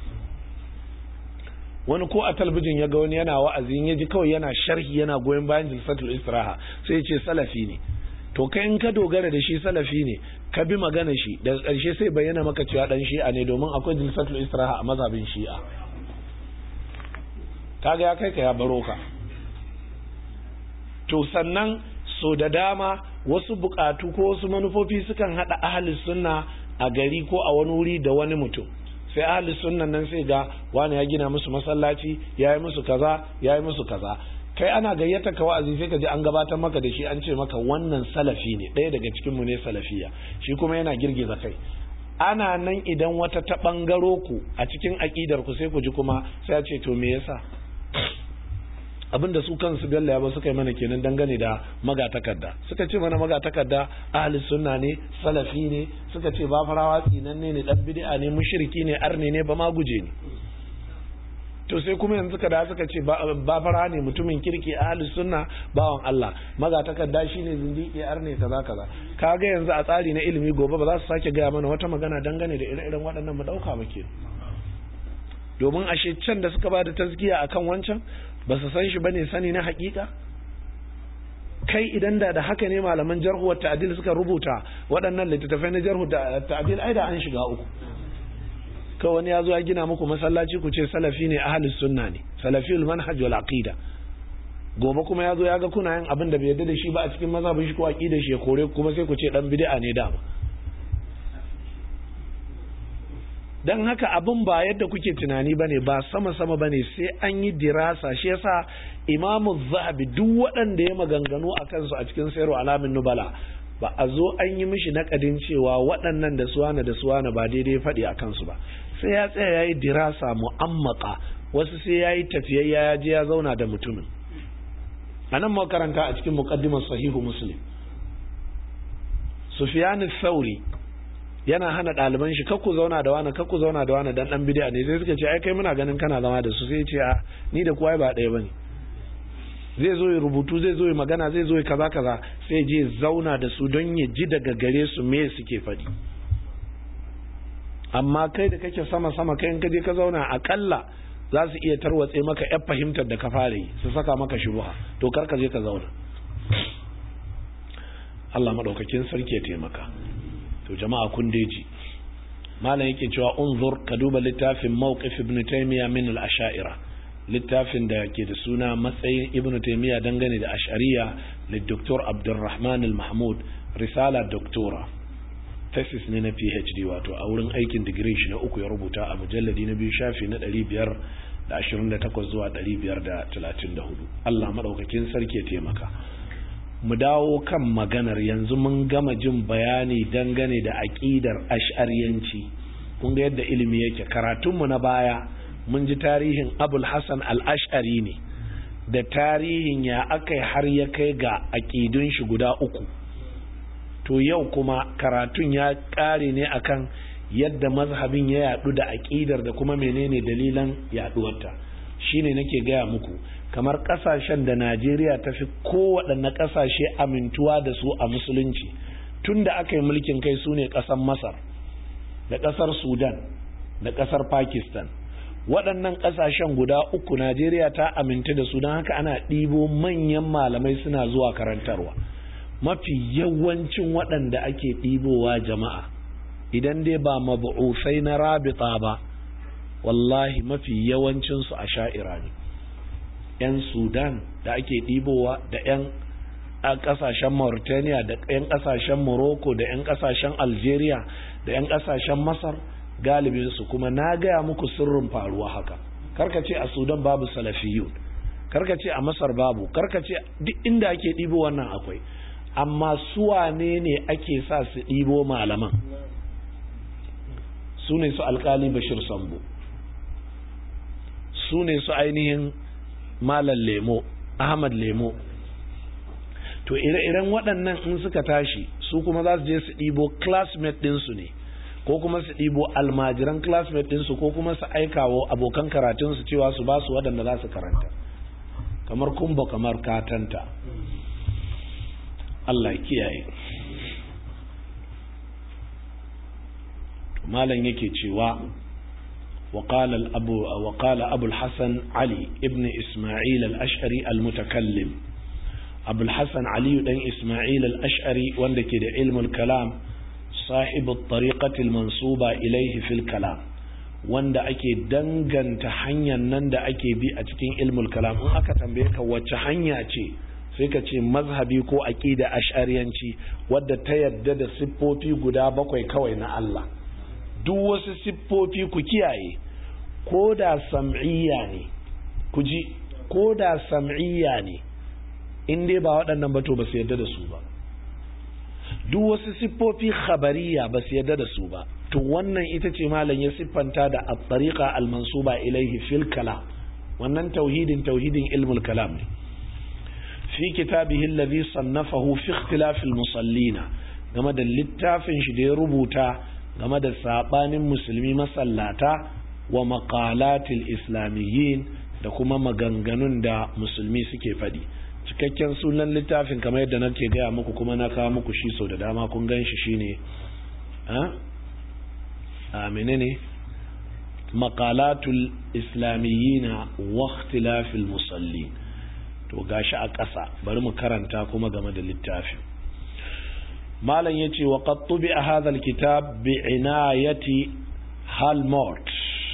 wani ko a talbijin ya ga wani yana wa'azi ya ji kawai yana sharhi yana goyon bayan jilsatul istiraha sai ya ce salafi ne to kai in ka dogara da shi salafi ne ka bi magana shi daga ƙarshe sai bayyana maka cewa dan shi'a ne domin akwai jilsatul istiraha a mazhabin shi'a kaga ya kai ka ya baro ka to sannan so da dama wasu bukatu ko wasu manufofi sukan hada ahli sunna a gari ko a wani wuri da wani mutum sai ahli sunnan nan sai ga wani ya gina musu masallaci ya yi musu kaza ya yi musu kaza kai ana gayyata ka wa'azi sai ka ji an gabatar maka da shi an ce maka wannan salafi ne ɗaya daga cikin mu ne salafiya shi kuma yana girgiza kai ana nan idan wata ta bangaro ku a cikin aƙidar ku sai ku ji kuma sai a ce to me yasa abinda su kansu bello ya ba suka yi mana kenan dangane da magatakarda suka ce mana magatakarda ahli sunna ne salafi ne suka ce ba farawa tsinanne ne dan bid'a ne mushriki ne arne ne ba ma guje ne to sai kuma yanzu ka da suka ce ba fara ne mutumin kirki ahli sunna bawan Allah magatakarda shine zindiki arne kaza kaza kaga yanzu a tsari na ilimi gobe ba za su sake gaya mana wata magana dangane da ire-iren waɗannan mu dauka ba ke domin ashe can da suka ba da tazkiya akan wancan ba su san shi bane sani na hakika kai idan da da haka ne malaman jarhu wa ta'dil suka rubuta waɗannan littattafai na jarhu da ta'dil ai da an shiga uku kai wani ya zo ya gina muku masallaci ku ce salafi ne ahlus sunna ne salafiyul manhaj wal aqida gobe kuma ya zo ya ga kuna yin abin da bai yarda da shi ba a cikin mazhabin shi ko aqidar shi ya kore kuma sai ku ce dan bid'a ne dama don haka abin ba yadda kuke tunani bane ba sama-sama bane sai an yi dirasa shi yasa imamu zahabi duk waɗanda ya maganganu a kansu a cikin sayarwa alamin nubala ba a zo an yi mishi nakadin cewa waɗannan da suwana da suwana ba daidai faɗi a kansu ba sai ya tsaya ya yi dirasa mu'ammaka wasu sai ya yi tafiyayya ya je ya zauna da mutumin a nan makaranta a cikin muqaddimar sahihu muslim sufyan sauri yana hana ɗaliban shi kakku zauna da wani kakku zauna da wani dan dan bid'a ne sai suka ce ai kai muna ganin kana zama da su sai ce a ni da kowa ba ɗaya bane zai zo ya rubutu zai zo ya magana zai zo ya kaza kaza sai je zauna da su don ya ji daga gare su me suke faɗi amma kai da kake sama sama kai in ka je ka zauna akalla za su iya tarwatse maka yar fahimtar da ka fara yi su saka maka shubuha to kar ka je ka zauna Allah madaukakin sarki ya taimaka to jama'a kun deji malam yake cewa unzur ka duba littafin mawqif ibn taymiya min al-asha'ira littafin da ke da suna matsayin ibn taymiya dangane da ash'ariya li dr abdurrahman al-mahmud risala doctora thesis ne na phd wato a wurin aikin digiri shi na uku ya rubuta a mujalladi na biyu shafi na 528 zuwa 534 Allah madaukakin sarki ya taimaka mu dawo kan maganar yanzu mun gama jin bayani dangane da aƙidar ash'ariyanci kun ga yadda ilimi yake karatunmu na baya mun ji tarihin abul hassan al-ash'ari ne da tarihin ya aka har ya kai ga aƙidun shi guda uku to yau kuma karatun ya ƙare ne akan yadda mazhabin ya yadu da aƙidar da kuma menene dalilan yaduwarta shine nake gaya muku kamar ƙasashen da Najeriya ta fi kowaɗanne ƙasashe amintuwa da su a musulunci tun da aka yi mulkin kai su ne ƙasar Masar da ƙasar Sudan da ƙasar Pakistan waɗannan ƙasashen guda uku Najeriya ta aminta da su don haka ana ɗibo manyan malamai suna zuwa karantarwa mafi yawancin waɗanda ake ɗibowa jama'a idan dai ba mabu'usai na rabita ba wallahi mafi yawancinsu a sha'ira ne 'yan sudan da ake ɗibowa da 'yan ƙasashen mauritania da 'yan ƙasashen morocco da 'yan ƙasashen algeria da 'yan ƙasashen masar galibinsu kuma na gaya muku sirrin faruwa haka karkace a sudan babu salafiyun karkace a masar babu karkace duk inda ake ɗibo wannan akwai amma suwane ne ake sa su ɗibo malaman su ne su alkali bashir sambo su ne su ainihin malam lemo ahmad lemo to ire-iren waɗannan in suka tashi su kuma za su je su ɗibo classmate ɗinsu ne ko kuma su ɗibo almajiran classmate ɗinsu ko kuma su aikawo abokan karatunsu cewa su ba su waɗanda za su karanta kamar kumba kamar katanta Allah kiyaye malam yake cewa وقال الأبو وقال أبو الحسن علي ابن إسماعيل الأشعري المتكلم أبو الحسن علي بن إسماعيل الأشعري وندك علم الكلام صاحب الطريقة المنصوبة إليه في الكلام wanda ake danganta hanyar nan da ake bi a cikin ilmul kalam in aka tambaye ka wacce hanya ce sai ka ce mazhabi ko aqida ash'ariyanci wadda ta yadda da siffofi guda bakwai kawai na Allah duk wasu siffofi ku kiyaye ko da sam'iyya ne ku ji ko da sam'iyya ne in dai ba waɗannan ba to ba su yadda da su ba duk wasu siffofi khabariya ba su yadda da su ba to wannan ita ce malam ya siffanta da at-tariqa al-mansuba ilaihi fil kalam wannan tauhidin tauhidin ilmul kalam ne fi kitabihi alladhi sannafahu fi ikhtilaf al-musallina game da littafin shi da ya rubuta game da sabanin musulmi masallata wa maqalatil islamiyyin da kuma maganganun da musulmi suke faɗi cikakken sunan littafin kamar yadda nake gaya muku kuma na kawo muku shi sau da dama kun gan shi shine a menene maqalatul islamiyyina wa ikhtilafil musallin to gashi a ƙasa bari mu karanta kuma game da littafin malam ya ce wa qattubi a hadha kitab bi inayati halmort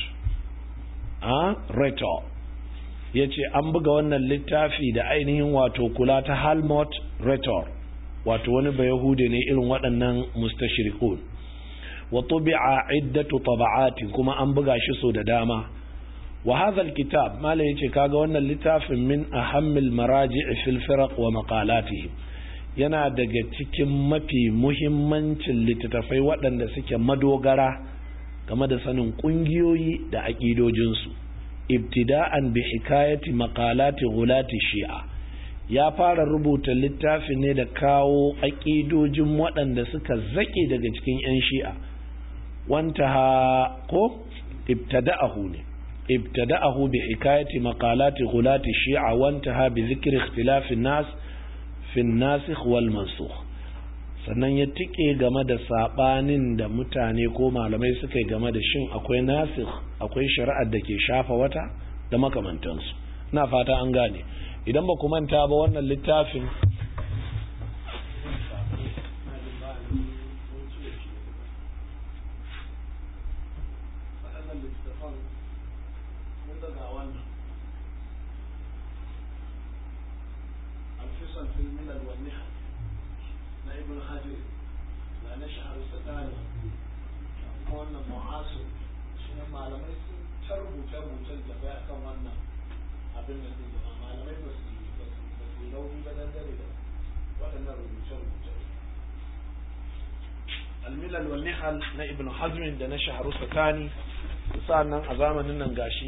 a reto ya ce an buga wannan littafi da ainihin wato kula ta halmort retor wato wani bayahude ne irin waɗannan mustashirikun wa tubi'a iddatu taba'atin kuma an buga shi so da dama wa hadha alkitab malam yace kaga wannan littafin min ahammil maraji' fil firaq wa maqalatihim yana daga cikin mafi muhimmancin littattafai waɗanda suke madogara game da sanin ƙungiyoyi da aƙidojinsu ibtida'an bi hikayati maqalati ghulati shi'a ya fara rubuta littafi ne da kawo aƙidojin waɗanda suka zaƙe daga cikin 'yan shi'a wanta ha ko ibtada'ahu ne ibtada'ahu bi hikayati maqalati ghulati shi'a wanta ha bi zikri ikhtilafin nas fin nasikh wal mansukh sannan ya tike game da sabanin da mutane ko malamai suka yi game da shin akwai nasikh akwai shari'ar da ke shafa wata da makamantansu na fata an gane idan ba ku manta ba wannan littafin almilal wal nihal na ibn hazmin da na shaharu sakani sa'annan a zamanin nan gashi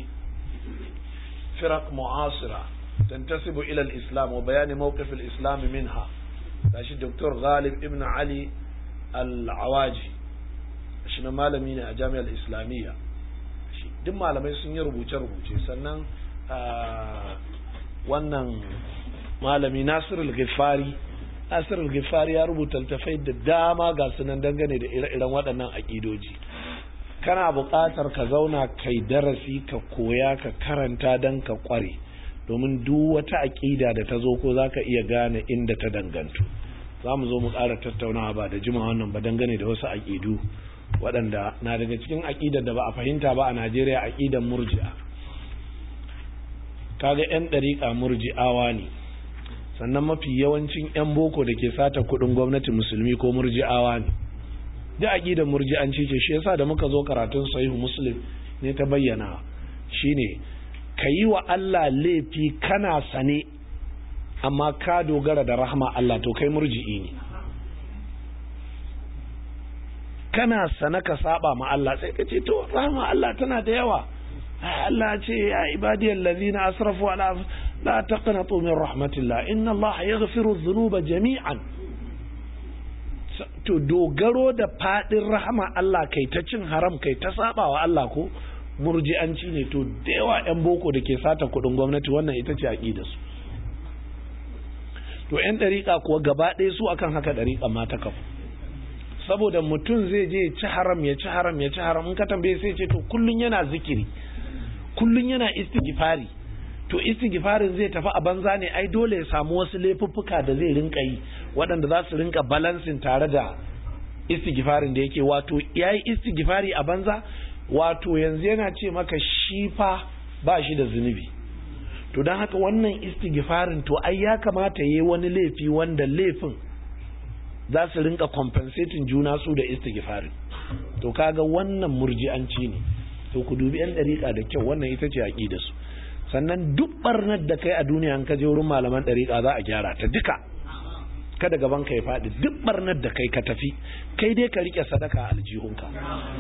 firaq mu'asira tantasibu ila al-islam wa bayani mawqif al-islam minha gashi Dr. Ghalib ibn Ali al-Awaji shi na malami ne a jami'ar islamiyya duk malamai sun yi rubuce-rubuce sannan wannan malami Nasirul Ghifari Nasirul Ghifari ya rubuta littafai da dama ga sunan dangane da ire-iren waɗannan aƙidoji kana buƙatar ka zauna kai darasi ka koya ka karanta don ka ƙware domin duk wata aƙida da ta zo ko za ka iya gane inda ta dangantu za mu zo mu ƙara tattaunawa ba da jima wannan ba dangane da wasu aƙidu waɗanda na daga cikin aƙidar da ba a fahimta ba a najeriya aƙidar murji'a kaga 'yan ɗariƙa murji'awa ne sannan mafi yawancin 'yan boko da ke sata kuɗin gwamnati musulmi ko murji'awa ne da aƙidar murji'anci ce shi yasa da muka zo karatun sahihu muslim ne ta bayyana shine ka yi wa Allah laifi kana sane amma ka dogara da rahama Allah to kai murji'i ne kana sane ka saba ma Allah sai ka ce to rahama Allah tana da yawa Allah ce ya ibadiyal ladina asrafu ala la taqnatu min rahmatillah inna Allah yaghfiru dhunuba jami'an to dogaro da fadin rahama Allah kai ta cin haram kai ta saba wa Allah ko murji'anci ne to da yawa 'yan boko da ke sata kudin gwamnati wannan ita ce aƙida su to 'yan ɗariƙa kuwa gaba ɗaya su akan haka ɗariƙa ma ta kafu saboda mutum zai je ci haram ya ci haram ya ci haram in ka tambaye sai ce to kullun yana zikiri kullun yana istighfari to istighfarin zai tafi a banza ne ai dole ya samu wasu laifuffuka da zai rinka yi waɗanda za su rinka balansin tare da istighfarin da yake wato yayi istighfari a banza wato yanzu yana ce maka shi fa ba shi da zunubi to don haka wannan istighfarin to ai ya kamata yi wani laifi wanda laifin za su rinka compensating juna su da istighfarin to kaga wannan murji'anci ne to ku dubi yan dariƙa da kyau wannan ita ce aqida su sannan duk barnar da kai a duniya an kaje wurin malaman dariƙa za a gyara ta duka kada gaban ka ya faɗi duk barnar da kai ka tafi kai dai ka rike sadaka a aljihunka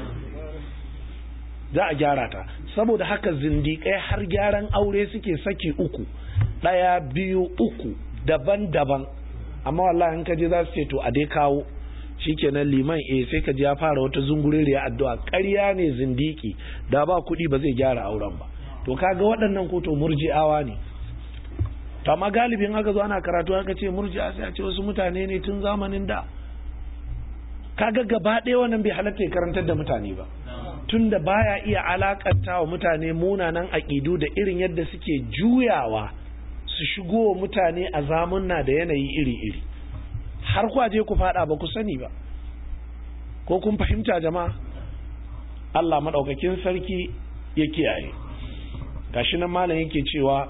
za a gyara ta saboda haka zindiƙai har gyaran aure suke saki uku ɗaya biyu uku daban-daban amma wallahi in ka je za su ce to a dai kawo shikenan liman eh sai ka ji ya fara wata zunguririya addu'a ƙarya ne zindiki da ba kuɗi ba zai gyara auren ba to kaga waɗannan ko to murji'awa ne to amma galibin aka zo ana karatu aka ce murji'a sai a ce wasu mutane ne tun zamanin da kaga gaba ɗaya wannan bai halatta ya karantar da mutane ba tunda baya iya alakanta wa mutane munanan aƙidu da irin yadda suke juyawa su shigo wa mutane a zamunna da yanayi iri-iri har kwaje ku fada ba ku sani ba ko kun fahimta jama'a Allah maɗaukakin sarki ya kiyaye gashi nan malam yake cewa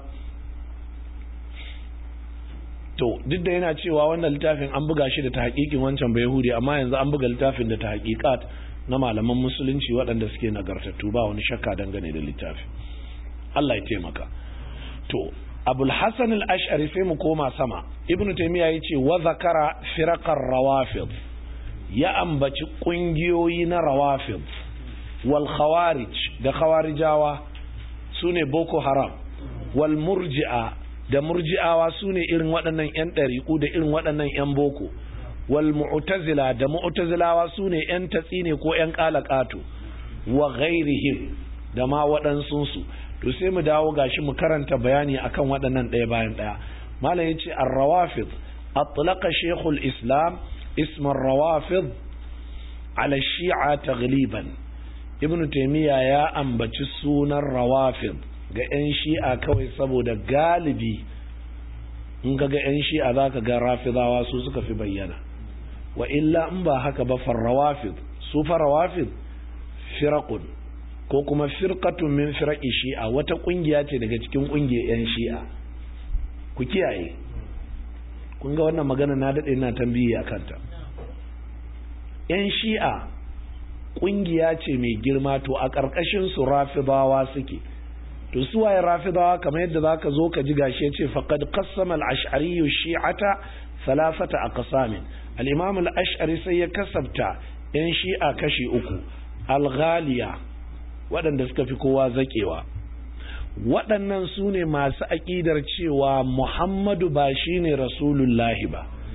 to duk da yana cewa wannan littafin an buga shi da ta haƙiƙin wancan bai yahudi amma yanzu an buga littafin da ta haƙiƙat na malaman musulunci waɗanda suke nagartattu ba wani shakka dangane da littafi Allah ya taimaka to abul hasan al-ash'ari sai mu koma sama ibnu taymiya yace wa zakara firaqar rawafid ya ambaci kungiyoyi na rawafid wal khawarij da khawarijawa sune boko haram wal murji'a da murji'awa sune irin waɗannan yan ɗariƙu da irin waɗannan yan boko wal mu'tazila da mu'tazilawa sune yan tatsine ko yan qalaqatu wa ghairihim da ma waɗansu su to sai mu dawo gashi mu karanta bayani akan waɗannan ɗaya bayan ɗaya malam yace ar-rawafid atlaqa shaykhul islam ism ar-rawafid ala shi'a taghliban ibnu taymiya ya ambaci sunan rawafid ga yan shi'a kawai saboda galibi in ga ga yan shi'a zaka ga rafidawa su suka fi bayyana wa illa in ba haka ba farrawafid su farawafid firaqun ko kuma firqatun min firaqi shi'a wata kungiya ce daga cikin kungiyar yan shi'a ku kiyaye kun ga wannan magana na dade ina tambayi akan ta yan shi'a kungiya ce mai girma to a karkashin su rafidawa suke to su waye rafidawa kamar yadda zaka zo ka ji gashi yace faqad qassama al-ash'ari shi'ata thalathata aqsamin al-imam al-ash'ari sai ya kasabta yan shi'a kashi uku al-ghaliya waɗanda suka fi kowa zaƙewa waɗannan su ne masu aƙidar cewa muhammadu ba shi ne rasulullahi ba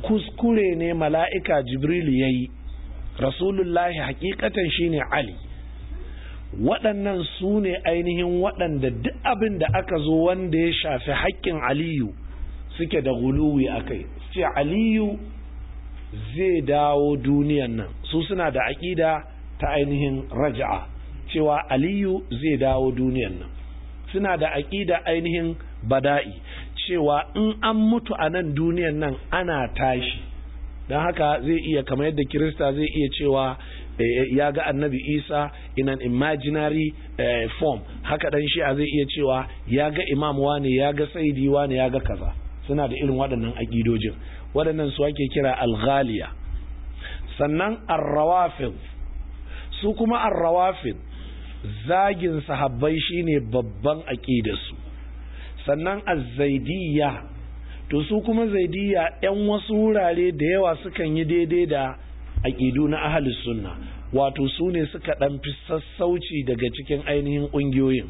kuskure ne mala'ika jibril ya yi rasulullahi hakikatan shine ali waɗannan su ne ainihin waɗanda duk abin da aka zo wanda ya shafi haƙƙin aliyu suke da guluwi a kai ce aliyu zai dawo duniyan nan su suna da aƙida ta ainihin raja'a cewa aliyu zai dawo duniyan nan suna da aƙida ainihin bada'i cewa in an mutu a nan duniyan nan ana tashi don haka zai iya kamar yadda kirista zai iya cewa ya ga annabi isa in an imaginary uh, form haka dan shi'a zai iya cewa ya ga imam wane ya ga saidi wane ya ga kaza suna da irin waɗannan aƙidojin waɗannan su ake kira alghaliya sannan arrawafid su kuma arrawafid zagin sahabbai shine babban aƙidarsu sannan azzaidiyya to su kuma zaidiyya 'yan wasu wurare da yawa sukan yi daidai da aƙidu na ahalus sunna wato su ne suka ɗan fi sassauci daga cikin ainihin ƙungiyoyin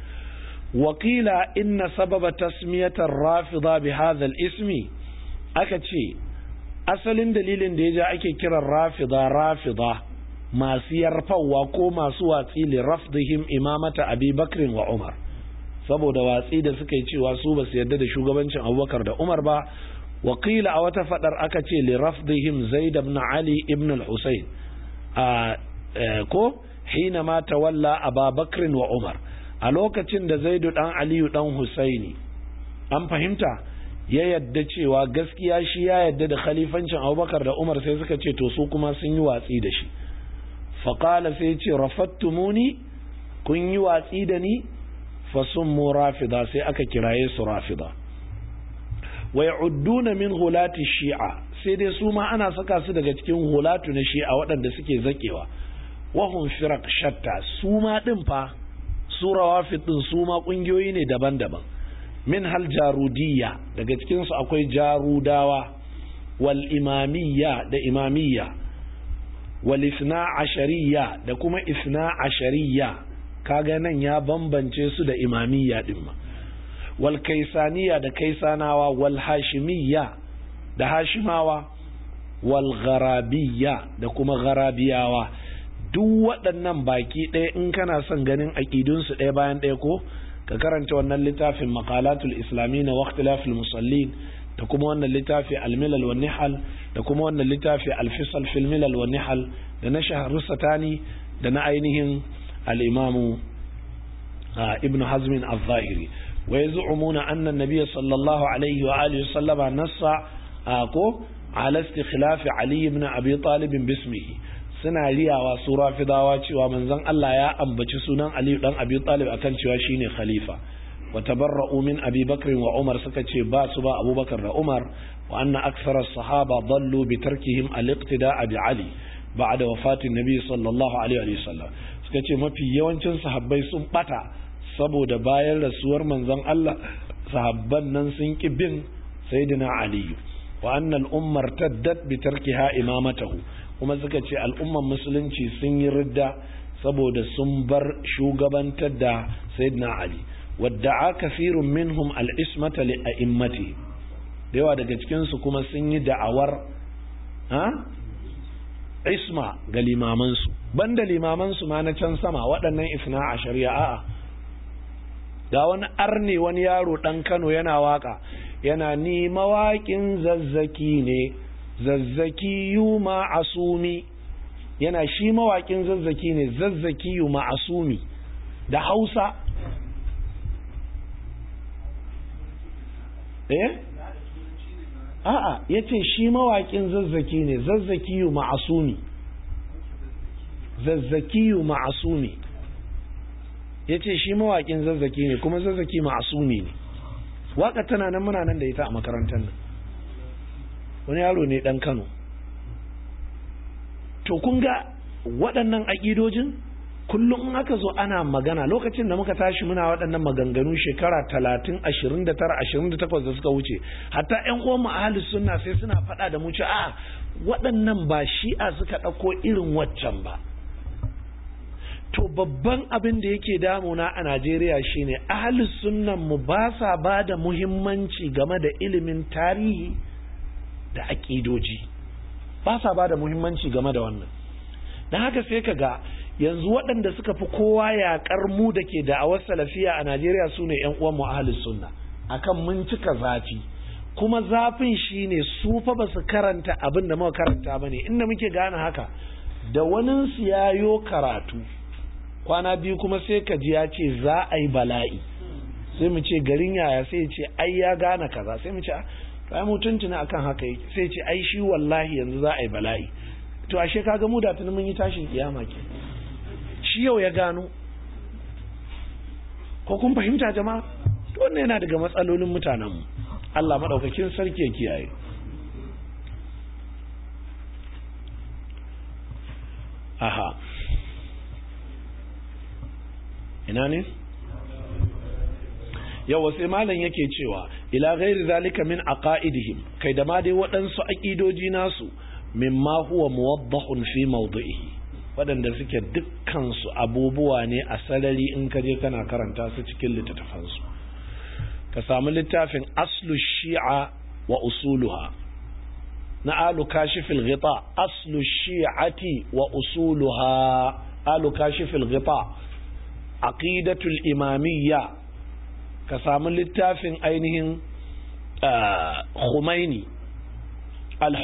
wakila inna sababa tasmiyatar rafida bi hadhal ismi aka ce asalin dalilin da ya ja ake kiran rafida rafida masu yarfawa ko masu watsi li rafdihim imamata abi bakrin wa umar saboda watsi da suka yi cewa su ba su yarda da shugabancin abubakar da umar ba wakila a wata fadar aka ce li rafdihim zaid ibn ali ibn al-husayn a ko hina ma tawalla ababakr wa umar a lokacin da zaidu dan aliyu dan husaini an fahimta ya yadda cewa gaskiya shi ya yadda da khalifancin abubakar da umar sai suka ce to su kuma sun yi watsi da shi faƙala sai ce rafattumuni kun yi watsi da ni fasummu rafida sai aka kiraye su rafida wa ya'udduna min hulati shi'a sai dai su ma ana saka su daga cikin hulatu na shi'a waɗanda suke zakewa wahum firaq shatta su ma din fa su rawafid din su ma kungiyoyi ne daban-daban min hal jarudiyya daga cikin su akwai jarudawa wal imamiyya da imamiyya wal isna ashariyya da kuma isna ashariyya kaga nan ya bambance su da imamiyya din ma wal kaisaniya da kaisanawa wal hashimiyya da hashimawa wal gharabiyya da kuma gharabiyawa duk waɗannan baki ɗaya in kana son ganin aƙidunsu ɗaya bayan ɗaya ko ka karanta wannan littafin maqalatul islami na waqtilafil musallin da kuma wannan littafi al-milal wa nihal da kuma wannan littafi al-fisal fil milal wa nihal da na shahru satani da na ainihin al-imamu ibn hazmin al-zahiri wa yaz'umuna anna an-nabiy sallallahu alaihi wa alihi sallama nassa ko ala istikhlaf ali ibn abi talib bismihi suna riyawa su rafidawa cewa manzon Allah ya ambaci sunan Ali dan Abi Talib akan cewa shine khalifa wa tabarra'u min Abi Bakr wa Umar suka ce ba su ba Abubakar da Umar wa anna akthara sahaba dallu bi tarkihim al-iqtida'a bi Ali ba'da wafatin Nabi sallallahu alaihi wa sallam suka ce mafi yawancin sahabbai sun bata saboda bayan rasuwar manzon Allah sahabban nan sun ki bin sayyidina Ali wa anna al-ummar taddat bi tarkiha imamatahu kuma suka ce al'umman musulunci sun yi ridda saboda sun bar shugabantar da sayyidina ali wadda a kafirun minhum al'ismata li a'immati da yawa daga cikinsu kuma sun yi da'awar ha isma ga limamansu banda limamansu ma na can sama waɗannan isna a shari'a a'a ga wani arne wani yaro ɗan kano yana waka yana ni mawaƙin zazzaki ne zazzaki yu ma'asumi yana shi mawaƙin zazzaki ne zazzaki yu ma'asumi da hausa eh a'a ya ce shi mawaƙin zazzaki ne zazzaki yu ma'asumi zazzaki yu ma'asumi ya ce shi mawaƙin zazzaki ne kuma zazzaki ma'asumi ne waƙa tana nan muna nan da ita a makarantar nan wani yaro ne dan Kano to kun ga waɗannan aƙidojin kullum in aka zo ana magana lokacin da muka tashi muna waɗannan maganganu shekara talatin ashirin da tara ashirin da takwas da suka wuce hatta ƴan uwan ahalus sunna sai suna faɗa da mu ce a waɗannan ba shi'a suka ɗauko irin waccan ba to babban abin da yake damuna a Najeriya shine ahalus sunnan mu ba sa ba da muhimmanci game da ilimin tarihi da aƙidoji ba sa ba da muhimmanci game da wannan don haka sai ka ga yanzu waɗanda suka fi kowa yaƙar mu da ke da'awar salafiya a najeriya su ne 'yan uwan mu ahalus sunna akan mun cika zafi kuma zafin shine su fa ba su karanta abin da muka karanta ba ne inda muke gane haka da wani su yayo karatu kwana biyu kuma sai ka ji ya ce za a yi bala'i sai mu ce garin yaya sai ce ai ya gane kaza sai mu ce ai mutuntuna akan haka yake sai ce ai shi wallahi yanzu za a yi bala'i to ashe kaga mu da tunan mun yi tashin kiyama ke shi yau ya gano ko kun fahimta jama'a to wannan yana daga matsalolin mutanen mu Allah madaukakin sarki ya kiyaye aha ina ne yawa sai malam yake cewa ila ghairi zalika min aqaidihim kai da ma dai waɗansu aqidoji nasu mimma huwa muwaddahun fi mawdi'ihi waɗanda suke dukkan su abubuwa ne a sarari in ka je kana karanta su cikin littattafan su ka samu littafin aslu shi'a wa usuluha na alu kashifil ghita aslu shi'ati wa usuluha alu kashifil ghita aqidatul imamiyya ka samu littafin ainihin Khumaini